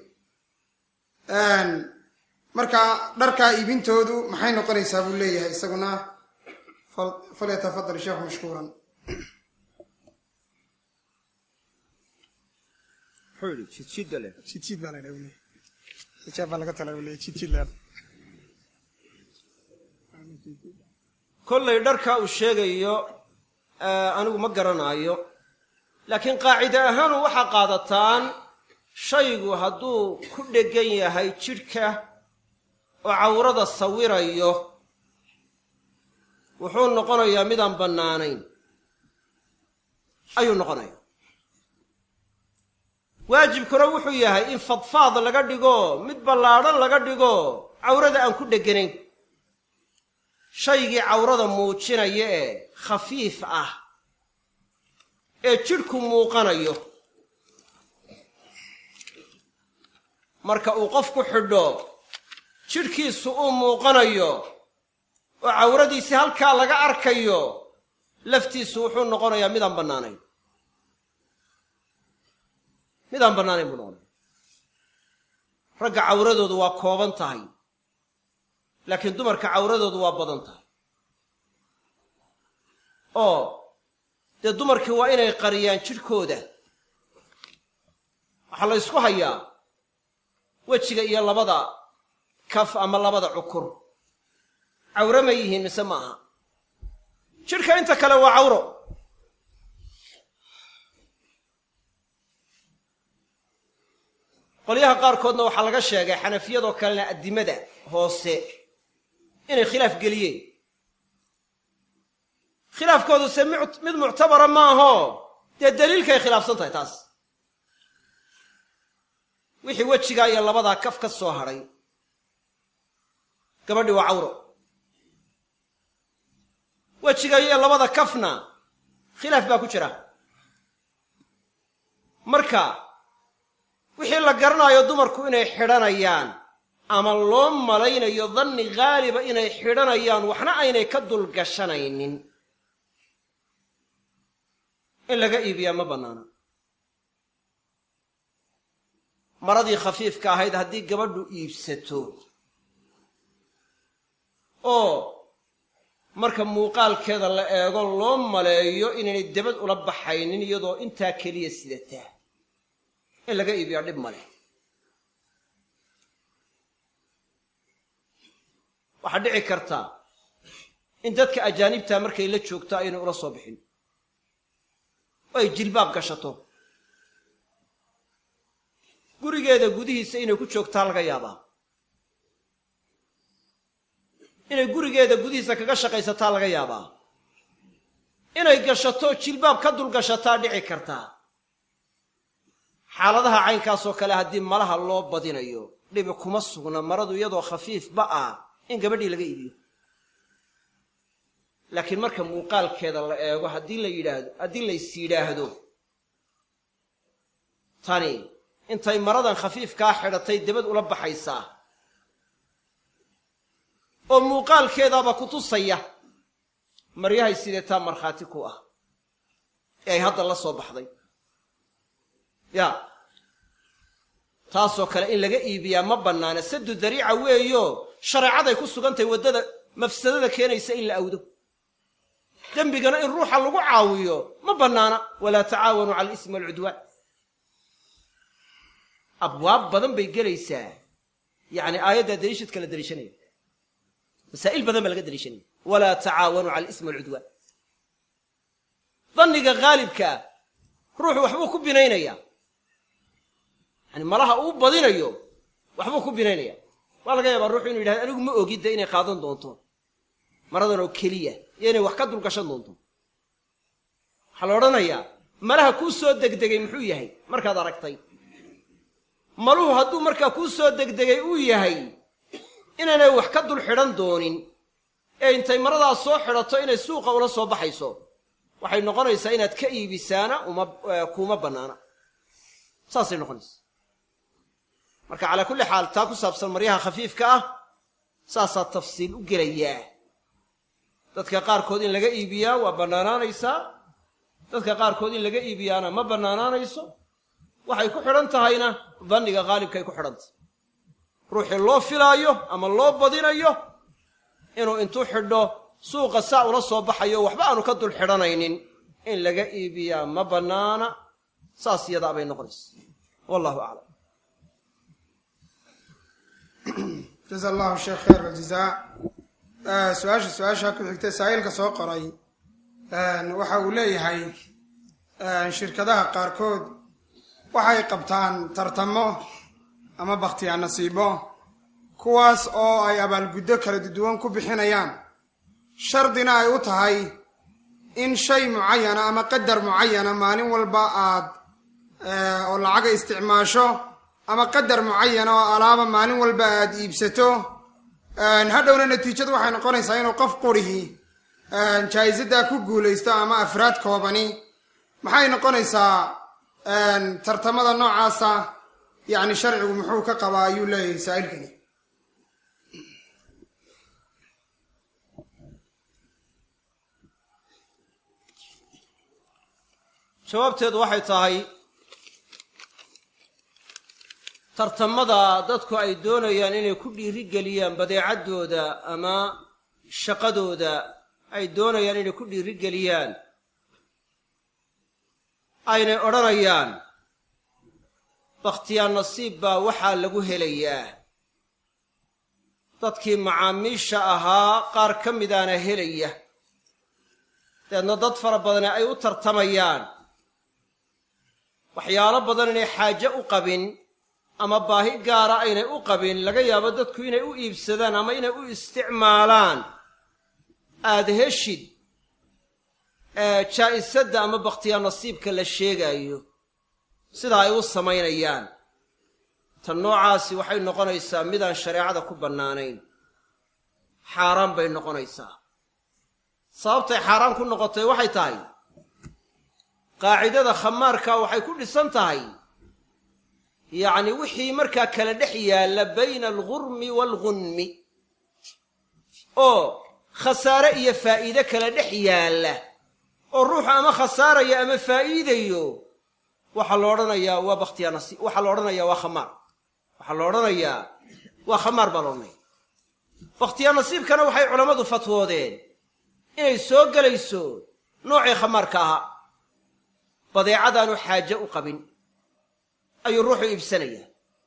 marka dharkaa iibintoodu maxay noqonaysaa buu leeyahay isaguna falyatafadal sheekhu mashkuuran jidjid baa ladha leeyahy xijaab baa laga tala buu leeyahy jidjid la kollay dharka uu sheegayo anigu ma garanaayo laakiin qaacide ahaanu waxaa qaadataan shaygu hadduu ku dheggan yahay jidhka oo cawrada sawirayo wuxuu noqonayaa midaan bannaanayn ayuu noqonaya waajibkuna wuxuu yahay in fadfaad laga dhigo mid ballaadhan laga dhigo cawrada aan ku dheganayn shaygii cawrada muujinaya ee khafiif ah ee jidhku muuqanayo marka uu qofku xidho jidhkiisu uu muuqanayo oo cawradiisi halkaa laga arkayo laftiisu wuxuu noqonayaa midaan bannaanayn midaan bannaanayn buu noqonaya ragga cawradoodu waa kooban tahay laakiin dumarka cawradoodu waa badan tahay oo dee dumarkii waa inay qariyaan jidhkooda waxaa la ysku hayaa wejiga iyo labada kaf ama labada cukur cawro ma yihiin mise ma aha jidhka inta kale waa cawro qolyaha qaarkoodna waxaa laga sheegay xanafiyadoo kalena addimada hoose inay khilaaf geliyeen khilaafkoodu se mid muctabara maaho dee daliilkay khilaafsan tahay taas wixii wejigaa iyo labadaa kaf ka soo hadhay gabadhii waa cawro wejiga iyo labada kafna khilaaf baa ku jira marka wixii la garanaayo dumarku inay xidhanayaan ama loo malaynayo danni haaliba inay xidhanayaan waxna aynay ka dulgashanaynin in laga iibiyaa ma bannaana maradii khafiifka ahayd haddii gabadhu iibsato oo marka muuqaalkeeda la eego loo maleeyo inaynay debad ula baxaynin iyadoo intaa keliya sidataa in laga iibiyaa dhib male waxaa dhici kartaa in dadka ajaanibtaa markay la joogto aynay ula soo bixin oo ay jilbaab gashato gurigeeda gudihiisa inay ku joogtaa laga yaabaa inay gurigeeda gudihiisa kaga shaqaysataa laga yaabaa inay gashato jilbaab ka dul gashataa dhici kartaa xaaladaha caynkaasoo kale haddii malaha loo badinayo dhibi kuma sugna maradu iyadoo khafiifba ah in gabadhii laga iibiyo laakiin marka muuqaalkeeda la eego haddii la yidhaahdo haddii lays yidhaahdo tani intay maradan khafiifkaa xidhatay debad ula baxaysaa oo muuqaalkeedaaba ku tusaya maryahay sideetaa markhaati ku ah ee ay hadda la soo baxday ya taasoo kale in laga iibiyaa ma bannaana sadu dariica weeyo shareecaday ku sugantahay waddada mafsadada keenaysa in la awdo dembigana in ruuxa lagu caawiyo ma bannaana walaa tacaawanuu cala alismi walcudwaan abwaab badan bay gelaysaa yacni aayaddaa daliishadka la daliishanaya masaa'il badan baa laga daliishanaya walaa tacaawanuu cala alismi walcudwaan danniga haalibkaa ruuxu waxbuu ku binaynaya yani malaha uu badinayo waxbuu ku binaynaya waa laga yaabaa ruuxu inu yidhahdo anigu ma ogidda inay qaadan doonto maradan oo keliya iyo inay wax ka dulgashan doonto waxaa la odhanayaa malaha kuu soo degdegay muxuu yahay markaad aragtay maluhu hadduu markaa kuu soo degdegay uu yahay inaanay wax ka dul xidhan doonin ee intay maradaas soo xidhato inay suuqa ula soo baxayso waxay noqonaysaa inaad ka iibisaana uma kuuma bannaana saasay noqonaysa marka calaa kulli xaal taa ku saabsan maryaha khafiifka ah saasaa tafsiil u gelayaa dadka qaarkood in laga iibiyaa waa bannaanaanaysaa dadka qaarkood in laga iibiyaana ma bannaanaanayso waxay ku xidhan tahayna danniga haalibkaay ku xidhantahy ruuxii loo filaayo ama loo badinayo inuu intuu xidho suuqa saa ula soo baxayo waxba aanu ka dul xidhanaynin in laga iibiyaa ma bannaana saas yadaa bay noqonaysa wallahu aclam jaza allahu sheekh khayr aljazaa su-aasha su-aasha ku xigta saa'ilka soo qoray waxa uu leeyahay shirkadaha qaarkood waxay qabtaan tartamo ama bakhtiyaa nasiibo kuwaas oo ay abaalguddo kala duwan ku bixinayaan shardina ay u tahay in shay mucayana ama qadar mucayana maalin walba aad oo lacaga isticmaasho ama qadar mucayana oo alaaba maalin walba aad iibsato hadhowna natiijadu waxay noqonaysaa inuu qof qurihii jaa-isaddaa ku guulaysto ama afraad koobani maxay noqonaysaa tartamada noocaasa yacni sharcigu muxuu ka qabaa ayuu leeyahay saa'ilkani jawaabteedu waxay tahay tartamada dadku ay doonayaan inay ku dhiirigeliyaan badeecaddooda ama shaqadooda ay doonayaan inay ku dhiirigeliyaan aynay odhanayaan bakhtiyaa nasiib baa waxaa lagu helayaa dadkii macaamiisha ahaa qaar ka midaana helaya deedna dad fara badane ay u tartamayaan waxyaalo badan inay xaaje u qabin ama baahi gaara aynay u qabin laga yaabo dadku inay u iibsadaan ama inay u isticmaalaan aada heshid jaa'isadda ama bakhtiyaa nasiibka la sheegaayo sidaa ay u samaynayaan tan noocaasi waxay noqonaysaa midaan shareecada ku bannaanayn xaaraan bay noqonaysaa sababtay xaaraan ku noqotay waxay tahay qaacidada khamaarka waxay ku dhisan tahay yacni wixii markaa kala dhex yaalla bayna algurmi waalgunmi oo khasaare iyo faa'iide kala dhex yaalla oo ruuxu ama khasaaraya ama faa'iidayo waxaa la odhanayaa waa bakhtiyaa nasiib waxaa la odhanayaa waa khamaar waxaa la odhanayaa waa khamaar baa la odhanaya bakhtiyaa nasiibkana waxay culammadu fatwoodeen inay soo gelayso noocii khamaarka ahaa badeecadaanu xaaje u qabin ayuu ruuxu iibsanayaa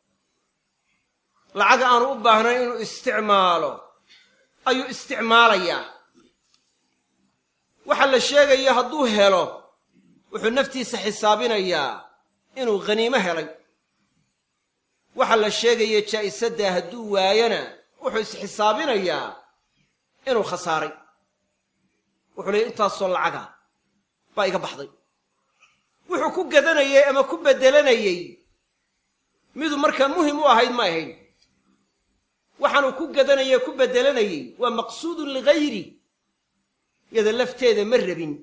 lacag aanu u baahnayn inuu isticmaalo ayuu isticmaalayaa waxa la sheegaya hadduu helo wuxuu naftiisa xisaabinayaa inuu khaniimo helay waxa la sheegaya jaa'isaddaa hadduu waayana wuxuu isxisaabinayaa inuu khasaaray wuxuu leeyay intaasoo lacaga baa iga baxday wuxuu ku gadanayey ama ku beddelanayey miduu markaa muhim u ahayd ma ahayn waxaanuu ku gadanayey ku beddelanayey waa maqsuudun ligayri yada lafteeda ma rabin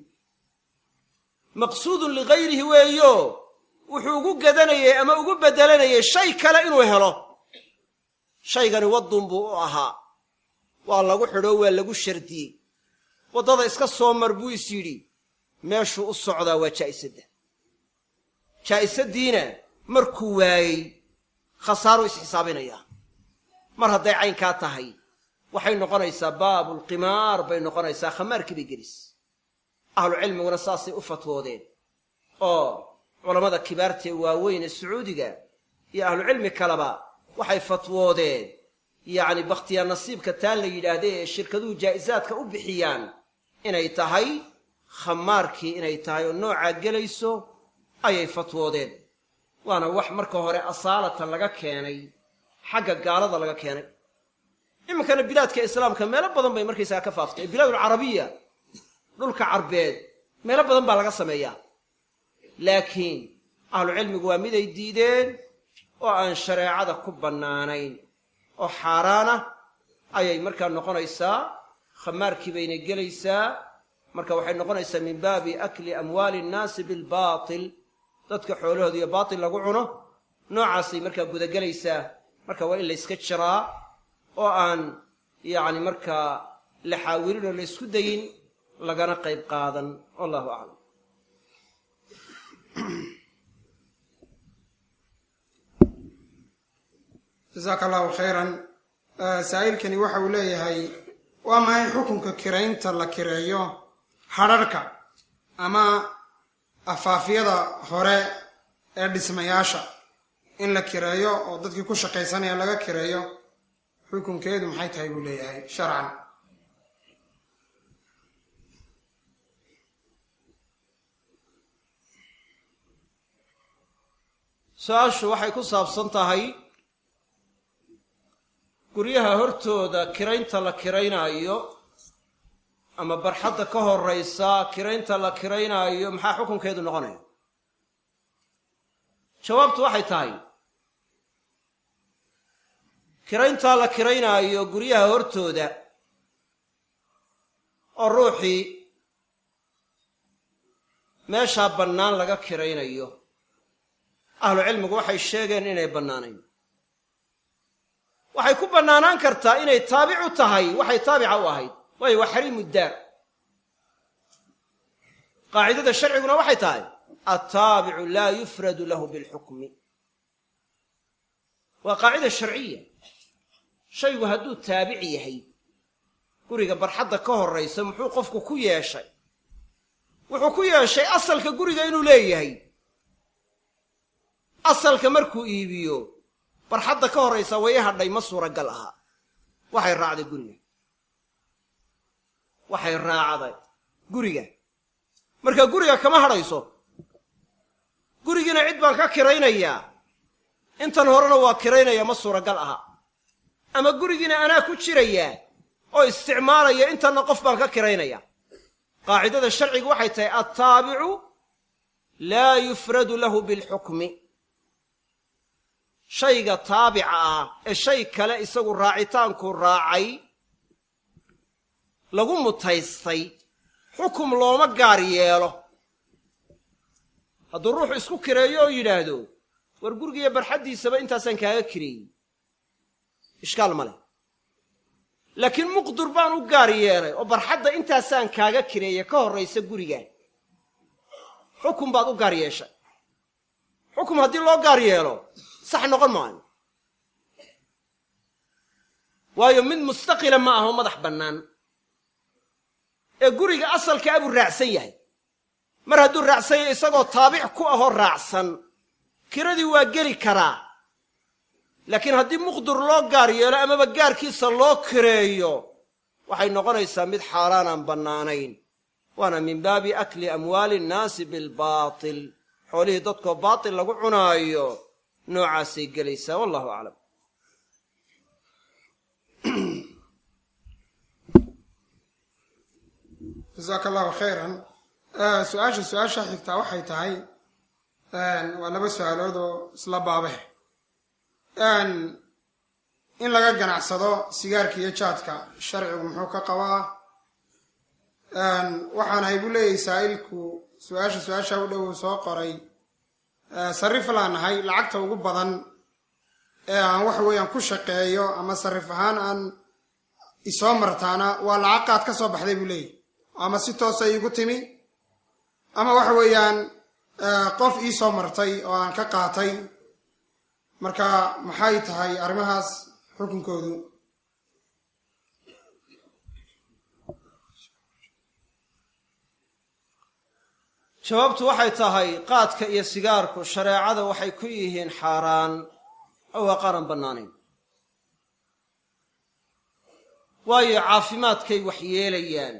maqsuudun ligayrihi weeyo wuxuu ugu gadanayey ama ugu beddelanayey shay kale inuu helo shaygani waddun buu u ahaa waa lagu xidho waa lagu shardiyey waddada iska soo mar buu is yidhi meeshuu u socdaa waa jaa'isadda jaa'isaddiina markuu waayey khasaaruu isxisaabinayaa mar hadday caynkaa tahay waxay noqonaysaa baabulqimaar bay noqonaysaa khamaarkii bay gelis ahlucilmiguna saasay u fatwoodeen oo culammada kibaartae waaweyn ee sacuudiga iyo ahlucilmi kaleba waxay fatwoodeen yacni bakhtiyaa nasiibka taa la yidhaahda ee shirkaduhu jaa'isaadka u bixiyaan inay tahay khamaarkii inay tahay oo noocaa gelayso ayay fatwoodeen waana wax marka hore asaalatan laga keenay xagga gaalada laga keenay iminkana bilaadka islaamka meelo badan bay markaysaga ka faaftay bilaadulcarabiya dhulka carbeed meelo badan baa laga sameeyaa laakiin ahlucilmigu waa miday diideen oo aan shareecada ku bannaanayn oo xaaraana ayay markaa noqonaysaa khamaarkii bayna gelaysaa marka waxay noqonaysaa min baabi akli amwaali innaasi bilbaatil dadka xoolahooda iyo baatil lagu cuno noocaasay markaa gudagelaysaa marka waa in la yska jiraa oo aan yacni markaa la xaawilin oo la ysku dayin lagana qayb qaadan wallahu aclam jasaaka allahu khayran saa'ilkani waxa uu leeyahay waa maxay xukunka kiraynta la kireeyo hadharhka ama afaafyada hore ee dhismayaasha in la kireeyo oo dadkii ku shaqaysanaya laga kireeyo xukunkeedu maxay tahay buu leeyahay sharcan su-aashu waxay ku saabsan tahay guryaha hortooda kiraynta la kiraynaayo ama barxadda ka horraysa kiraynta la kiraynaayo maxaa xukunkeedu noqonaya jawaabtu waxay tahay kirayntaa la kiraynaayo guryaha hortooda oo ruuxii meeshaa bannaan laga kiraynayo ahlucilmigu waxay sheegeen inay bannaanayn waxay ku bannaanaan kartaa inay taabicu tahay waxay taabica u ahayd waayo waa xariimu daar qaacidada sharciguna waxay tahay altaabicu laa yufradu lahu bilxukmi waa qaacida sharciya shaygu hadduu taabic yahay guriga barxadda ka horraysa muxuu qofku ku yeeshay wuxuu ku yeeshay asalka guriga inuu leeyahay asalka markuu iibiyo barxadda ka horraysa way i hadhay ma suuragal ahaa waxay raacday guriga waxay raacday guriga marka guriga kama hadhayso gurigiina cid baan ka kiraynayaa intan horena waa kiraynaya ma suuragal aha ama gurigiina anaa ku jirayaa oo isticmaalaya intanna qof baan ka kiraynaya qaacidada sharcigu waxay tahay altaabicu laa yufradu lahu bilxukmi shayga taabica ah ee shay kale isagu raacitaanku raacay lagu mutaystay xukum looma gaar yeelo hadduu ruuxu isku kireeyo oo yidhaahdo war gurigiiyo barxaddiisaba intaasaan kaaga kireeyey ishkaal ma leh laakiin muqdur baan u gaar yeelay oo barxadda intaasaan kaaga kireeye ka horraysa guriga xukum baad u gaar yeeshay xukum haddii loo gaar yeelo sax noqon maayo waayo mid mustaqila ma aho madax bannaan ee guriga asalka a buu raacsan yahay mar hadduu raacsan yahay isagoo taabic ku ahoo raacsan kiradii waa geli karaa laakiin haddii muqdur loo gaar yeelo amaba gaarkiisa loo kireeyo waxay noqonaysaa mid xaaraan aan bannaanayn waana min baabi akli amwaali innaasi bilbaatil xoolihii dadkoo baatil lagu cunaayo noocaasay gelaysaa wallahu aclam jasaaka allahu khayran su-aasha su-aasha xigtaa waxay tahay waa laba su-aalood oo isla baabeh in laga ganacsado sigaarka iyo jaadka sharcigu muxuu ka qabaa waxaan hay buu leeyahay saa'ilku su-aasha su-aasha u dhow soo qoray sarif laan nahay lacagta ugu badan ee aan waxa weeyaan ku shaqeeyo ama sarif ahaan aan isoo martaana waa lacag qaad ka soo baxday buu leeyahy ama si toosa iigu timi ama waxa weeyaan qof iisoo martay oo aan ka qaatay marka maxay tahay arrimahaas xukunkoodu jawaabtu waxay tahay qaadka iyo sigaarku shareecada waxay ku yihiin xaaraan oo waa qaaran bannaanayn waayo caafimaadkay wax yeelayaan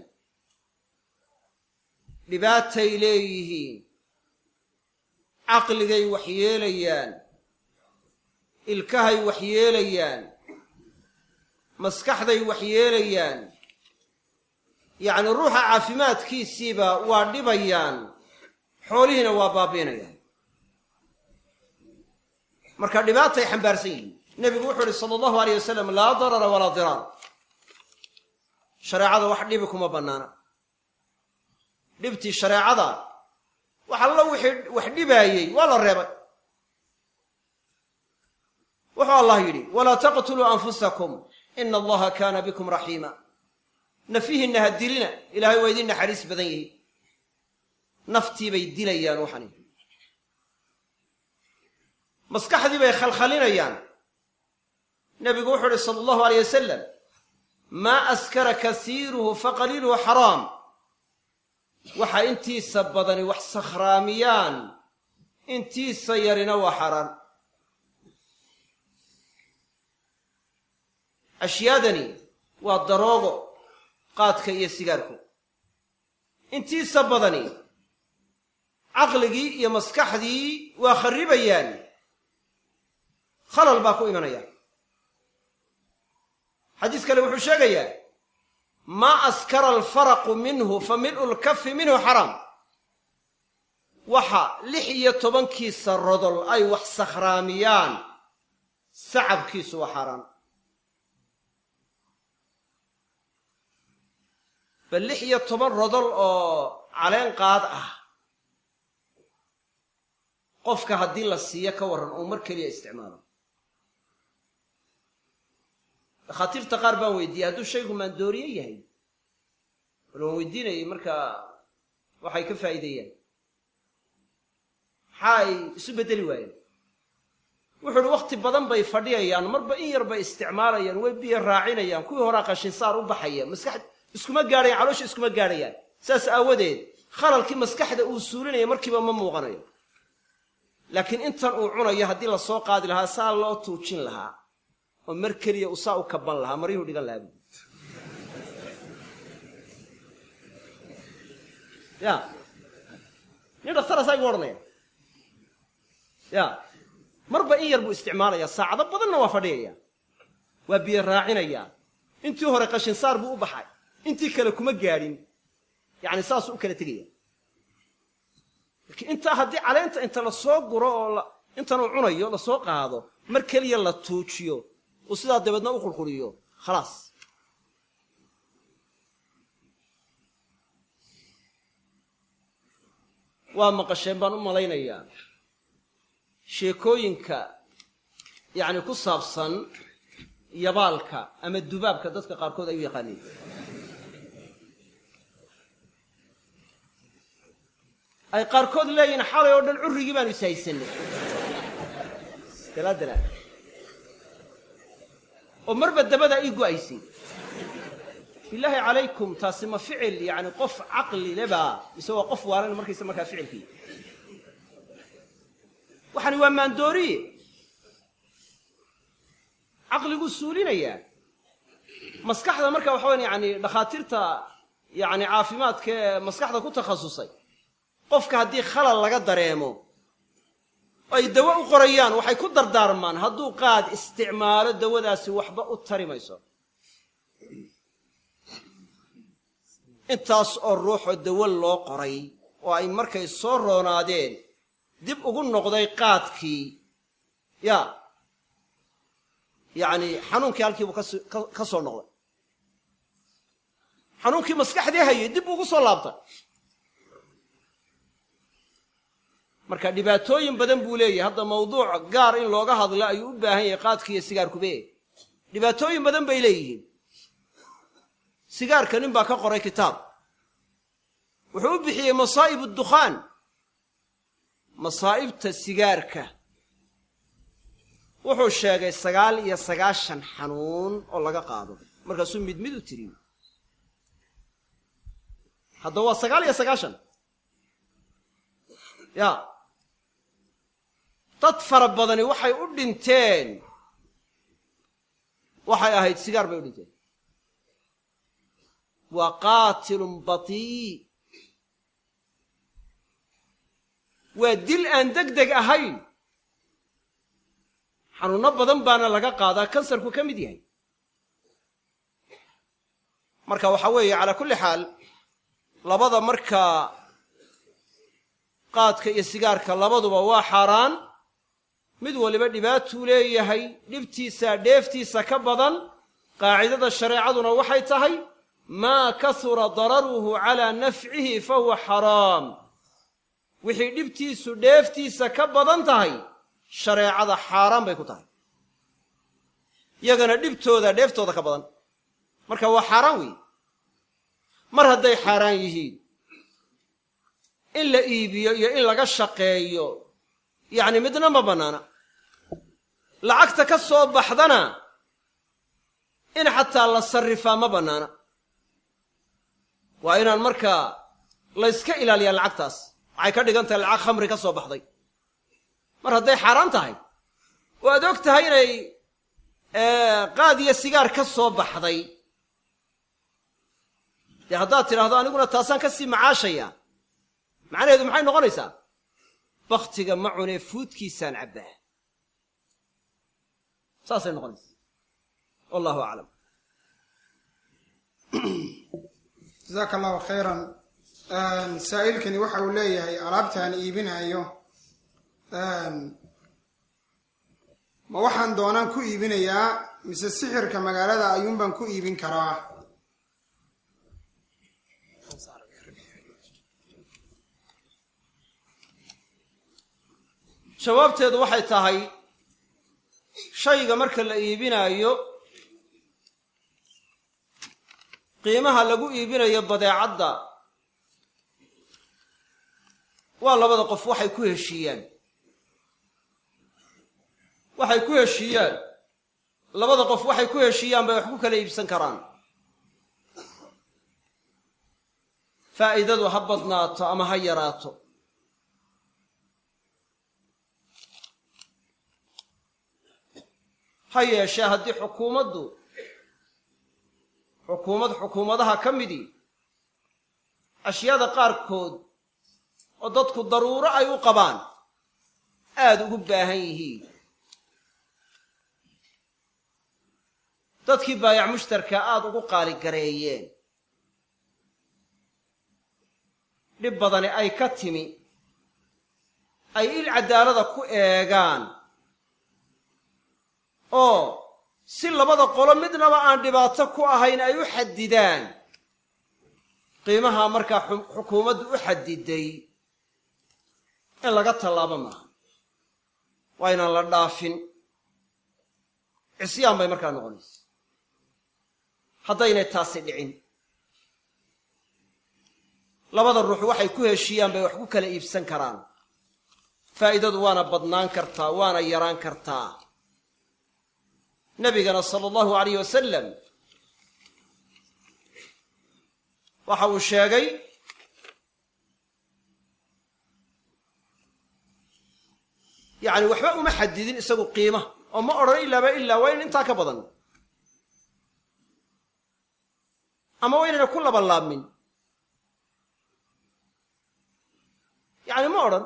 dhibaatay leeyihiin caqligay wax yeelayaan ilkahay wax yeelayaan maskaxday wax yeelayaan yacni ruuxa caafimaadkiisiiba waa dhibayaan xoolihiina waa baabiinayaan marka dhibaatay xambaarsan yihiin nebigu wuxuu uhi sala allahu aleyh wasalam laa darara walaa diraar shareecada wax dhibi kuma bannaana dhibtii shareecada wax allo wixii wax dhibaayey waa la reebay wuxuu allah yidhi walaa taqtuluu anfusakum ina allaha kaana bikum raxiima nafihiinna ha dilina ilaahay waa idin naxariis badan yihi naftii bay dilayaan waxani maskaxdii bay khalkhalinayaan nebigu wuxuu uhi sala allahu aleyh wasalam maa askara kasiiruhu faqaliiluhu xaraam waxa intiisa badani wax sakhraamiyaan intiisa yarina waa xaaraan ashyaadani waa daroogo qaadka iyo sigaarku intiisa badani caqligii iyo maskaxdii waa kharribayaan khalal baa ku imanaya xadiis kale wuxuu sheegayaa maa askara alfaraqu minhu fa mil'u lkafi minhu xaraam waxa lix iyo tobankiisa rodol ay wax sakhraamiyaan sacabkiisu waa xaaraan bal lix iyo toban rodol oo caleen qaad ah qofka haddii la siiyo ka warran uu mar keliya isticmaalo dakhaatiirta qaar baan weydiiyey hadduu shaygu maandooriye yahay bal waan weydiinayay markaa waxay ka faa'iideeyaan maxaa ay isu beddeli waayeen wuxuu uhi wakhti badan bay fadhiyayaan marba in yar bay isticmaalayaan way biyo raacinayaan kuwii horaa qashinsaar u baxaya maskax iskuma gaadhayaan caloosha iskuma gaadhayaan saas aawadeed khalalkii maskaxda uu suulinaya markiiba ma muuqanayo laakiin intan uu cunayo haddii lasoo qaadi lahaa saa loo tuujin lahaa oo mar keliya uu saa u kaban lahaa maryuhu dhigan lahaa bu ya nin dhakhtaraasaa igu odhanaya ya marba in yar buu isticmaalayaa saacado badanna waa fadhiyaya waa biyo raacinayaa intii hore qashinsaar buu u baxay intii kale kuma gaadhin yacni saasuu u kala tegaya laakiin intaa haddii caleenta inta lasoo guro oo intan uu cunayo lasoo qaado mar keliya la tuujiyo uu sidaa dabeedna u qulquliyo khalaas waa maqasheen baan u malaynayaa sheekooyinka yacni ku saabsan yabaalka ama dubaabka dadka qaarkood ay u yaqaaniin ay qaarkood leeyihin xalay oo dhan currigii baanu ishaysanay dalaadala oo marba dabadaa ii go'aysay bilaahi calaykum taasi ma ficil yani qof caqli leba mise waa qof waalan markaysa markaa ficilkii waxani waa maandooriye caqliguu suulinayaa maskaxda marka waxa weyan yani dhakhaatiirta yani caafimaadka ee maskaxda ku takhasusay qofka haddii khalal laga dareemo ay dawo u qorayaan waxay ku dardaarmaan hadduu qaad isticmaalo dawadaasi waxba u tari mayso intaas oo ruuxoo dawo loo qoray oo ay markay soo roonaadeen dib ugu noqday qaadkii ya yacni xanuunkii halkiibuu ka soo noqday xanuunkii maskaxdii hayay dib ugu soo laabtay marka dhibaatooyin badan buu leeyahay hadda mawduuc gaar in looga hadlo ayuu u baahan yahay qaadki iyo sigaarkube dhibaatooyin badan bay leeyihiin sigaarka nin baa ka qoray kitaab wuxuu u bixiyey masaa'ib addukhaan masaa'ibta sigaarka wuxuu sheegay sagaal iyo sagaashan xanuun oo laga qaado markaasuu mid mid u tiriyo haddaba waa sagaal iyo sagaashan ya dad fara badani waxay u dhinteen waxay ahayd sigaar bay u dhinteen waa qaatilun batii waa dil aan deg deg ahayn xanuunno badan baana laga qaadaa kansarku ka mid yahay marka waxaa weeye calaa kulli xaal labada markaa qaadka iyo sigaarka labaduba waa xaaraan mid waliba dhibaatuu leeyahay dhibtiisa dheeftiisa ka badan qaacidada shareecaduna waxay tahay maa kasura dararuhu calaa nafcihi fa huwa xaraam wixii dhibtiisu dheeftiisa ka badan tahay shareecada xaaraan bay ku tahay yagana dhibtooda dheeftooda ka badan marka waa xaaraan weeye mar hadday xaaraan yihiin in la iibiyo iyo in laga shaqeeyo yacni midna ma bannaana lacagta ka soo baxdana in xataa la sarrifaa ma bannaana waa inaan markaa layska ilaaliyaa lacagtaas waxay ka dhigan tahay lacag khamri ka soo baxday mar hadday xaaraan tahay oo aad og tahay inay qaad iyo sigaar ka soo baxday dee haddaad tidhaahdo aniguna taasaan ka sii macaashayaa macnaheedu maxay noqonaysaa baktiga ma cunee fuudkiisaan cabbaa saasay noqonaysaa wallahu aclam jasaaka allahu khayran saa'ilkani waxa uu leeyahay alaabtaan iibinayo ma waxaan doonaan ku iibinayaa mise sixirka magaalada ayuunbaan ku iibin karaa jawaabteedu waxay tahay shayga marka la iibinaayo qiimaha lagu iibinayo badeecadda waa labada qof waxay ku heshiiyaan waxay ku heshiiyaan labada qof waxay ku heshiiyaan bay wax ku kala iibsan karaan faa'iidadu ha badnaato ama ha yaraato ha yeeshee haddii xukuumaddu xukuumad xukuumadaha ka midii ashyaada qaarkood oo dadku daruuro ay u qabaan aada ugu baahan yihiin dadkii baayac mushtarka aada ugu qaaligareeyeen dhib badani ay ka timi ay il caddaalada ku eegaan oo si labada qolo midnaba aan dhibaato ku ahayn ay u xadidaan qiimaha markaa xukuumaddu u xadiday in laga tallaabo maaha waa inaan la dhaafin cisyaan bay markaa noqonaysa haddaynay taasi dhicin labada ruux waxay ku heshiiyaan bay wax ku kala iibsan karaan faa'iidadu waana badnaan kartaa waana yaraan kartaa nebigana sala allahu alayh wasalam waxa uu sheegay yacni waxba uma xadidin isagu qiima oo ma odhan ilaaba ilaa waa in intaa ka badan ama waa inayna ku labanlaabmin yacni ma odhan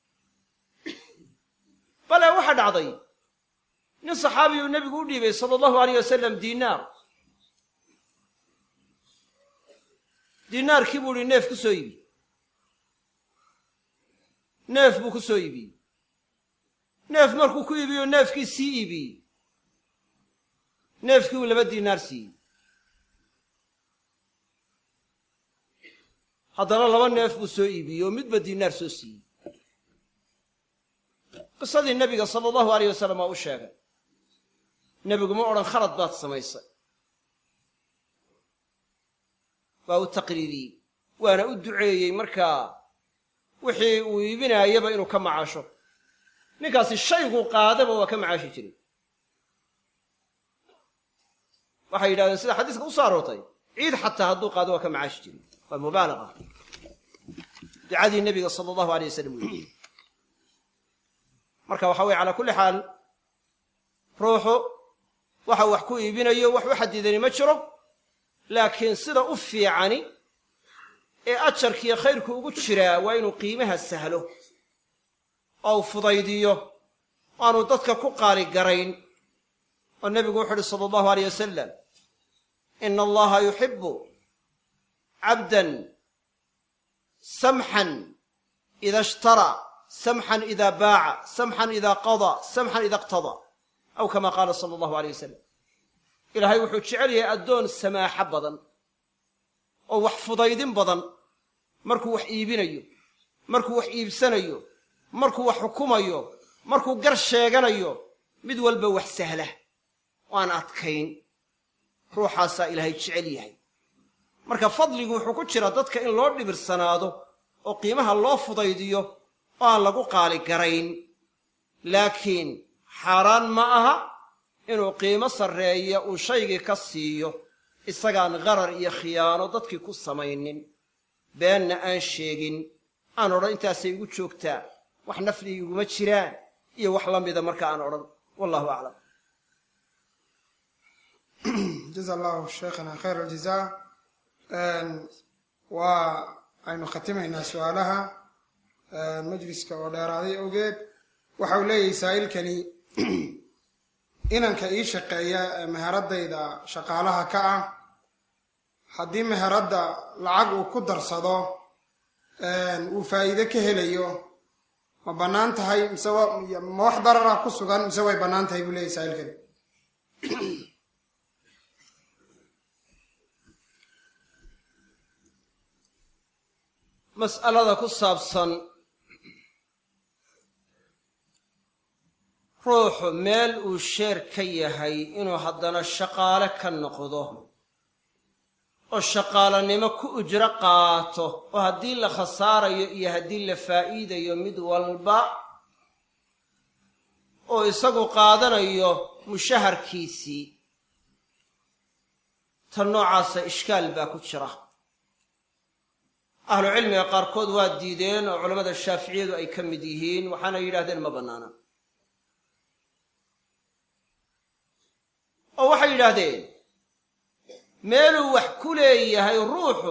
bale waxa dhacday nin saxaabiyuu nebigu u dhiibay sala allahu alayh wasalam diinaar diinaarkii buu ihi neef ku soo iibi neef buu ku soo iibiyey neef markuu ku iibiyo neefkii sii iibiyey neefkii uu laba diinaar siiyey haddana laba neef buu soo iibiyey oo midba diinaar soo siiyey qisadii nebiga sala allahu alayh wasalam waa u sheegay nebigu ma odhan khalad baad samaysay waa u taqriiriyey waana u duceeyey markaa wixii uu iibinaayaba inuu ka macaasho ninkaasi shayguu qaadaba waa ka macaashi jiray waxay yidhahdeen sida xadiiska u soo aroortay ciid xataa hadduu qaado waa ka macaashi jiray waa mubaalaqa ducadii nebiga sala allahu alay wasalam uu yidhi marka waxa weye calaa kulli xaal ruuxu waxa wax ku iibinayo wax u xadidani ma jiro laakiin sida u fiicani ee ajarkiiyo khayrku ugu jiraa waa inuu qiimaha sahlo oo u fudaydiyo aanu dadka ku qaali garayn oo nebigu wuxu uhi sala allahu aleyh wasalam ina allaha yuxibu cabdan samxan ida ishtara samxan ida baaca samxan ida qadaa samxan ida iqtadaa aw kama qaala sala allahu aleyh wasalam ilaahay wuxuu jecel yahay addoon samaaxo badan oo wax fudaydin badan markuu wax iibinayo markuu wax iibsanayo markuu wax xukumayo markuu gar sheeganayo mid walba wax sahla oo aan adkayn ruuxaasaa ilaahay jecel yahay marka fadligu wuxuu ku jiraa dadka in loo dhibirsanaado oo qiimaha loo fudaydiyo oo aan lagu qaali garayn laakiin xaaraan ma aha inuu qiimo sarreeya uu shaygii ka siiyo isagaan qarar iyo khiyaano dadkii ku samaynin beenna aan sheegin aan odhan intaasay igu joogtaa wax nafli iguma jiraan iyo wax la mida marka aan odhan wallahu aclam jaza allahu sheekhana khayr aljazaa waa aynu khatimaynaa su-aalaha majliska oo dheeraaday awgeed waxa uu leeyahay saa'ilkani inanka ii shaqeeya ee meheradayda shaqaalaha ka ah haddii meheradda lacag uu ku darsado uu faa'iide ka helayo ma bannaan tahay mise ma wax darara ku sugan mise way bannaan tahay buu leeyahy saa'ilkani mas'alada ku saabsan ruuxu meel uu sheer ka yahay inuu haddana shaqaale ka noqdo oo shaqaalanimo ku ujro qaato oo haddii la khasaarayo iyo haddii la faa'iidayo mid walba oo isagu qaadanayo mushaharkiisii tan noocaasa ishkaal baa ku jira ahlu cilmiga qaarkood waa diideen oo culammada shaaficiyadu ay ka mid yihiin waxaana yidhahdeen ma bannaana oo waxay yidhaahdeen meeluu wax ku leeyahay ruuxu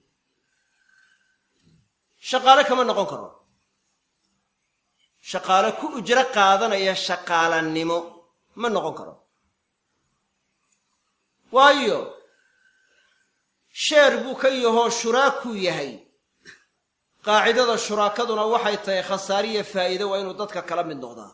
shaqaale kama noqon karo shaqaale ku ujro qaadanaya shaqaalannimo ma noqon karo waayo sheer buu ka yahoo shuraakuu yahay qaacidada shuraakaduna waxay tahay khasaariya faa'iide waa inuu dadka kala mid noqdaa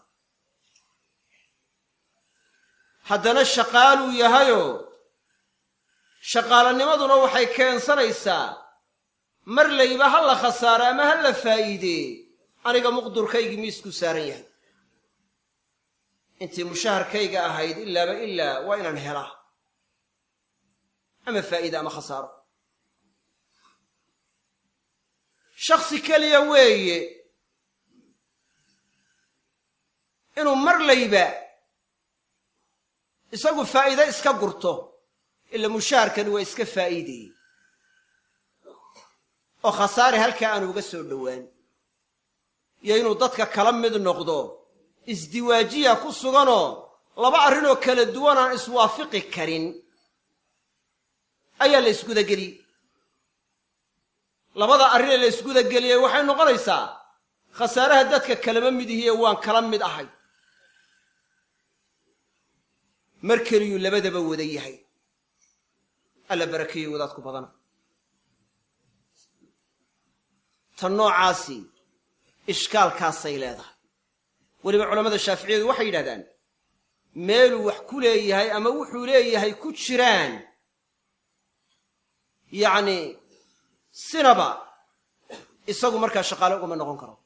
haddana shaqaaluu yahayoo shaqaalanimaduna waxay keensanaysaa mar layba ha la khasaaro ama ha la faa'iidee aniga muqdurkaygii miisku saaran yahay intii mushaharkayga ahayd ilaaba ilaa waa inaan helaa ama faa'iide ama khasaaro shaksi keliya weeye inuu mar layba isagu faa'iide iska gurto ila mushaharkani waa iska faa'iidayey oo khasaare halkaa aanu uga soo dhowaan iyo inuu dadka kala mid noqdo isdiwaajiya ku suganoo laba arrinoo kala duwan aan iswaafiqi karin ayaa la isgudageliyey labada arrinee la isgudageliyey waxay noqonaysaa khasaaraha dadka kalama mid ihiye waan kala mid ahay mar keliyuu labadaba wada yahay alla barakeeyey wadaadku badana tan noocaasi ishkaalkaasay leedahay weliba culammada shaaficiyadu waxay yidhahdaan meeluu wax ku leeyahay ama wuxuu leeyahay ku jiraan yacni sinaba isagu markaa shaqaale ugama noqon karo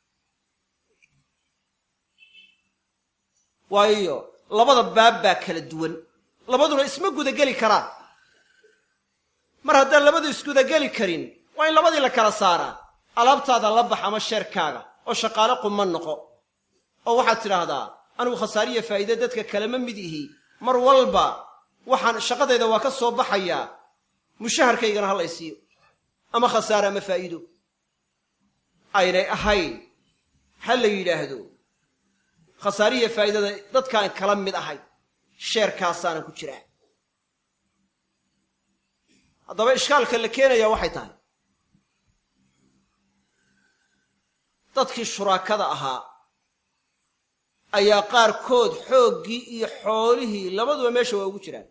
waayo labada baab baa kala duwan labaduna isma gudageli karaan mar haddaan labadu isgudageli karin waa in labadii la kala saaraa alaabtaada la bax ama sheerkaaga oo shaqaale quma noqo oo waxaad tidhaahdaa anigu khasaariya faa'iide dadka kalema mid ihi mar walba waxaan shaqadayda waa ka soo baxayaa mushaharkaygana ha lay siiyo ama khasaare ama faa'iido aynay ahayn ha la yidhaahdo khasaariya faa'iidada dadkaan kala mid ahay sheerkaasaanan ku jiraa haddaba ishkaalka la keenayaa waxay tahay dadkii shuraakada ahaa ayaa qaarkood xooggii iyo xoolihii labaduba meesha waa ugu jiraan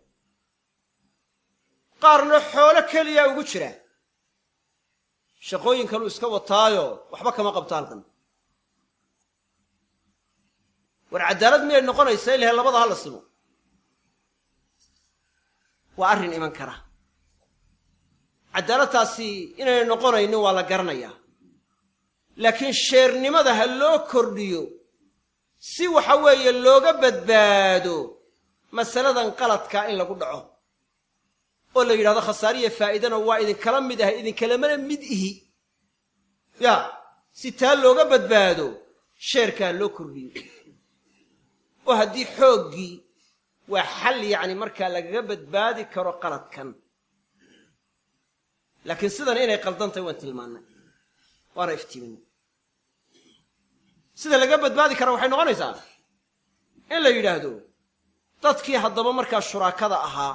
qaarna xoolo keliyaa ugu jira shaqooyin kaluu iska wataayo waxba kama qabto halkan war caddaalad miyay noqonaysaa ilahay labada ha la simo waa arrin iman kara caddaaladtaasi inaynay noqonaynin waa la garanayaa laakiin sheernimada ha loo kordhiyo si waxa weeye looga badbaado masaladan qaladkaa in lagu dhaco oo la yidhahdo khasaariya faa'iidana waa idinkala mid ahay idinkalamana mid ihi ya si taa looga badbaado sheerka ha loo kordhiyo oo haddii xooggii waa xal yacni markaa lagaga badbaadi karo qaladkan laakiin sidan inay qaldantahy waan tilmaannay waana iftiiminay sida laga badbaadi kara waxay noqonaysaa in la yidhaahdo dadkii haddaba markaa shuraakada ahaa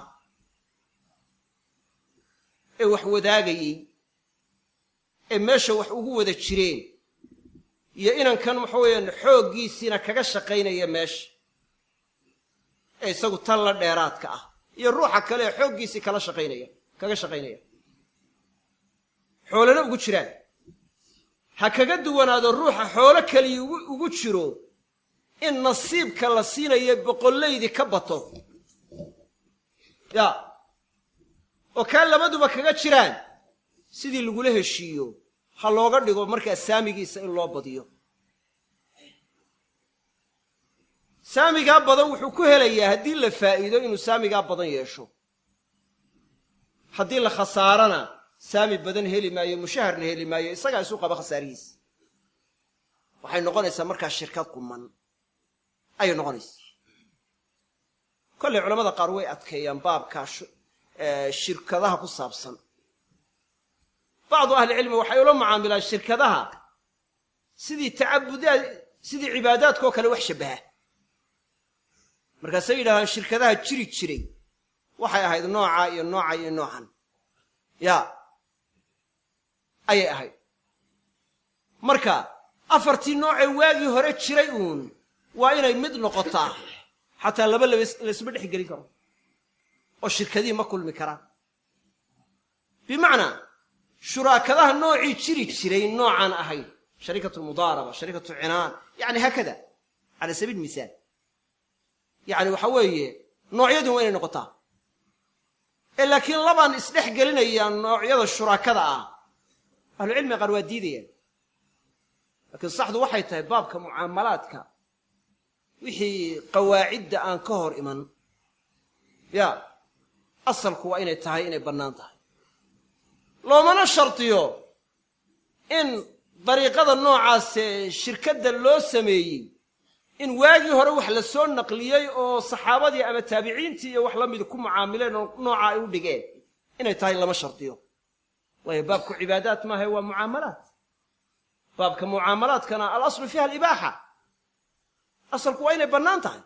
ee wax wadaagayey ee meesha wax ugu wada jireen iyo inankan waxa weeyaan xooggiisiina kaga shaqaynaya meesha ee isagu tan la dheeraadka ah iyo ruuxa kale ee xooggiisii kala shaqaynaya kaga shaqaynaya xoolana ugu jiraan ha kaga duwanaado ruuxa xoolo keliya ugu jiro in nasiibka la siinayo boqollaydii ka bato ya oo kaa labaduba kaga jiraan sidii lagula heshiiyo ha looga dhigo markaa saamigiisa in loo badiyo saamigaa badan wuxuu ku helayaa haddii la faa'iido inuu saamigaa badan yeesho haddii la khasaarana saami badan heli maayo mushaharna heli maayo isagaa isu qaba khasaarihiisa waxay noqonaysaa markaa shirkad quman ayay noqonaysaa kollay culamada qaar way adkeeyaan baabkaa shirkadaha ku saabsan bacdu ahlicilmi waxay ula mucaamilaan shirkadaha sidii tacabudaad sidii cibaadaadkaoo kale wax shabbaha markaasay yidhahdaan shirkadaha jiri jiray waxay ahayd noocaa iyo nooca iyo noocan ya ayay ahayd marka afartii noocee waagii hore jiray uun waa inay mid noqotaa xataa laba laysma dhex gelin karo oo shirkadihii ma kulmi karaan bimacnaa shuraakadaha noocii jiri jiray noocaan ahayd sharikatu lmudaaraba sharikatu cinaan yani haakada cala sabiil misaal yacni waxa weeye noocyadun waa inay noqotaa ee laakiin labaan isdhex gelinaya noocyada shuraakada ah ahlucilmiga qaar waa diidayaan laakiin saxdu waxay tahay baabka mucaamalaadka wixii qawaacidda aan ka hor iman ya asalku waa inay tahay inay bannaan tahay loomana shardiyo in dariiqada noocaasee shirkadda loo sameeyey in waagii hore wax la soo naqliyey oo saxaabadii ama taabiciintii iyo wax la mid ku mucaamileen oo nooca ay u dhigeen inay tahay lama shardiyo waayo baabku cibaadaat maaha waa mucaamalaat baabka mucaamalaadkana alaslu fiiha alibaaxa asalku waa inay bannaan tahay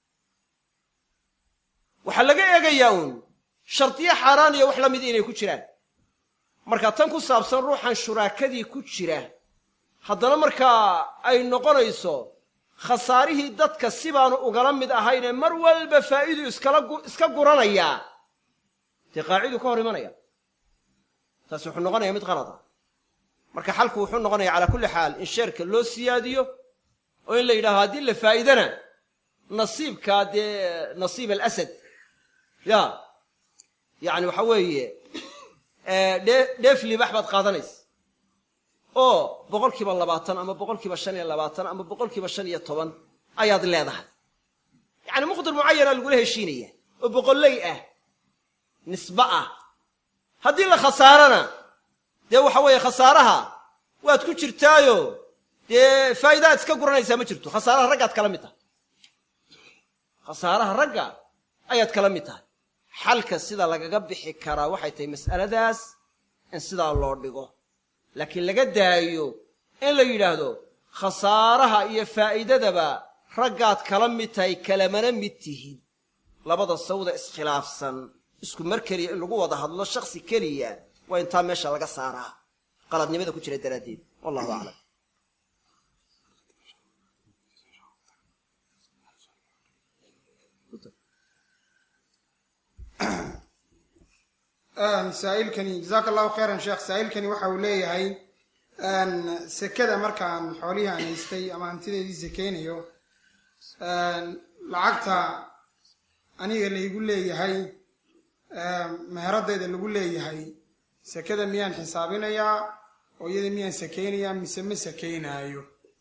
waxaa laga eegayaa uun shardiyo xaaraan iyo wax la mid inay ku jiraan marka tan ku saabsan ruuxan shuraakadii ku jira haddana markaa ay noqonayso khasaarihii dadka sibaanu ugala mid ahaynee mar walba faa'iidu iskala iska guranayaa dee qaaciduu ka hor imanaya taasi wuxuu noqonaya mid qalad ah marka xalku wuxuu noqonaya calaa kulli xaal in sheerka loo siyaadiyo oo in la yidhahdo haddii la faa'iidana nasiibkaa dee nasiib alasad ya yacni waxa weeye dhee dheef libax baad qaadanaysa oo boqol kiiba labaatan ama boqol kiiba shan iyo labaatan ama boqol kiiba shan iyo toban ayaad leedahay yacni muqdir mucayana lagula heshiinaya oo boqolley ah nisbe ah haddii la khasaarana dee waxa weeye khasaaraha waad ku jirtaayo dee faa'iidaad iska guranaysaa ma jirto khasaaraha raggaad kala mid tahay khasaaraha ragga ayaad kala mid tahay xalka sida lagaga bixi karaa waxay tahay mas'aladaas in sidaa loo dhigo laakiin laga daayo in la yidhaahdo khasaaraha iyo faa'iidadaba raggaad kala mid tahay kalamana mid tihin labada sawda iskhilaafsan isku mar keliya in lagu wada hadlo shaksi keliya waa intaa meesha laga saaraa qaladnimada ku jira daraaddeed wallahu aclam saa'ilkani jazaaka allahu khayran sheekh saa'ilkani waxa uu leeyahay sekada markaan xoolihii aan haystay ama hantideedii sekeynayo lacagta aniga laygu leeyahay meheradayda lagu leeyahay sekada miyaan xisaabinayaa oo iyada miyaan sekeynayaa mise ma sekeynaayo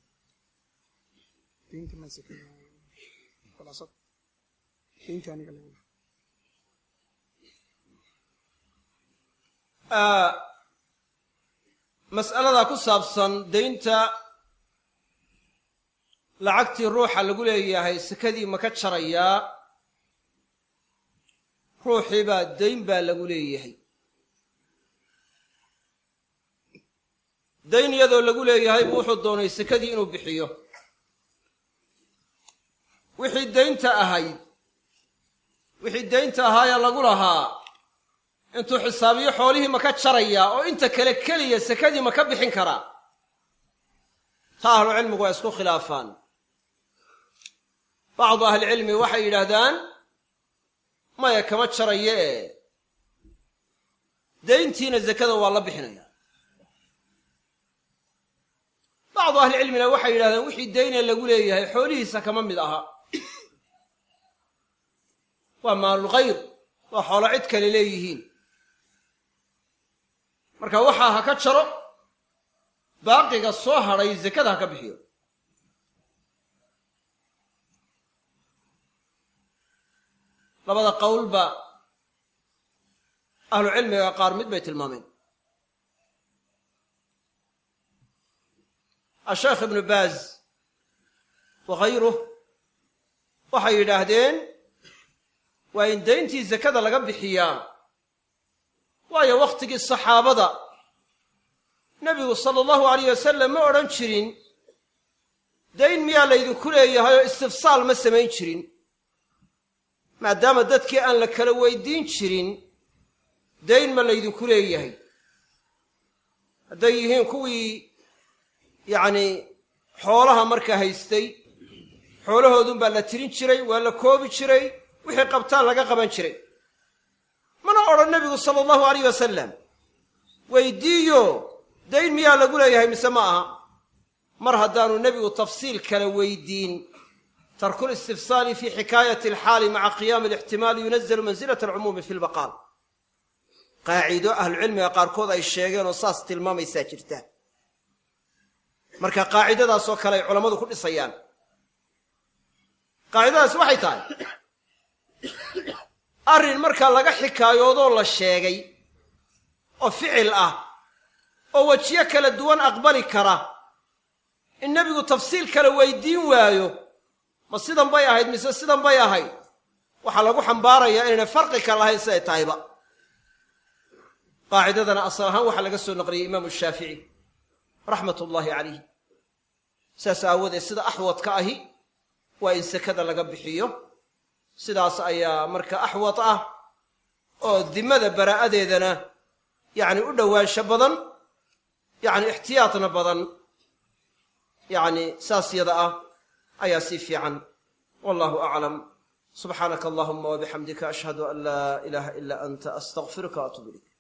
mas'alada ku saabsan daynta lacagtii ruuxa lagu leeyahay sekadii ma ka jarayaa ruuxii baa dayn baa lagu leeyahay dayn iyadoo lagu leeyahay buu wuxuu doonay sekadii inuu bixiyo wixii daynta ahayd wixii daynta ahaayee lagu lahaa intuu xisaabiyo xoolihii ma ka jarayaa oo inta kale keliya sekadii ma ka bixin karaa ta ahlucilmigu waa isku khilaafaan bacdu ahlicilmi waxay yidhaahdaan maya kama jarayo ee dayntiina sekada waa la bixinaya bacdu ahlicilmina waxay yidhahdaan wixii dayne lagu leeyahay xoolihiisa kama mid aha waa maalulkhayr waa xoolo cid kale leeyihiin marka waxaa ha ka jaro baaqiga soo hadhay sekada ha ka bixiyo labada qowlba ahlu cilmiga qaar mid bay tilmaameen asheekh ibnu baaz wakhayruh waxay yidhaahdeen waa in dayntii sekada laga bixiyaa waayo wakhtigii saxaabada nebigu sala allahu alayh wasalam ma odhan jirin dayn miyaa laydinku leeyahay oo istifsaal ma samayn jirin maadaama dadkii aan la kala weydiin jirin dayn ma laydinku leeyahay hadday yihiin kuwii yacni xoolaha markaa haystay xoolahoodunbaa la tirin jiray waa la koobi jiray wixii qabtaan laga qaban jiray mana odhan nebigu sala allahu alayh wasalam weydiiyo dayn miyaa lagu leeyahay mise ma aha mar haddaanu nebigu tafsiil kala weydiin tarku listifsaali fi xikaayati alxaali maca qiyaami alixtimaali yunazalu mansilata alcumuumi fi lbaqaal qaaciido ahlucilmiga qaarkood ay sheegeen oo saas tilmaamaysaa jirta marka qaacidadaasoo kale ay culammadu ku dhisayaan qaacidadaas waxay tahay arrin markaa laga xikaayoodoo la sheegay oo ficil ah oo wejiyo kala duwan aqbali kara in nebigu tafsiil kale weydiin waayo ma sidan bay ahayd mise sidan bay ahayd waxaa lagu xambaarayaa inayna farqi ka lahayn siday tahayba qaacidadana asal ahaan waxaa laga soo naqliyey imaamu shaafici raxmat ullaahi calayh saas aawadeed sida axwadka ahi waa in sekada laga bixiyo sidaas ayaa marka axwad ah oo dimada baraa'adeedana yacni u dhowaansho badan yacni ixtiyaadna badan yacni saas yada ah ayaa sii fiican wallahu aclam subxaanaka allahuma wabixamdika ashhadu an laa ilaaha ila anta astaqfiruka waatuub ilayk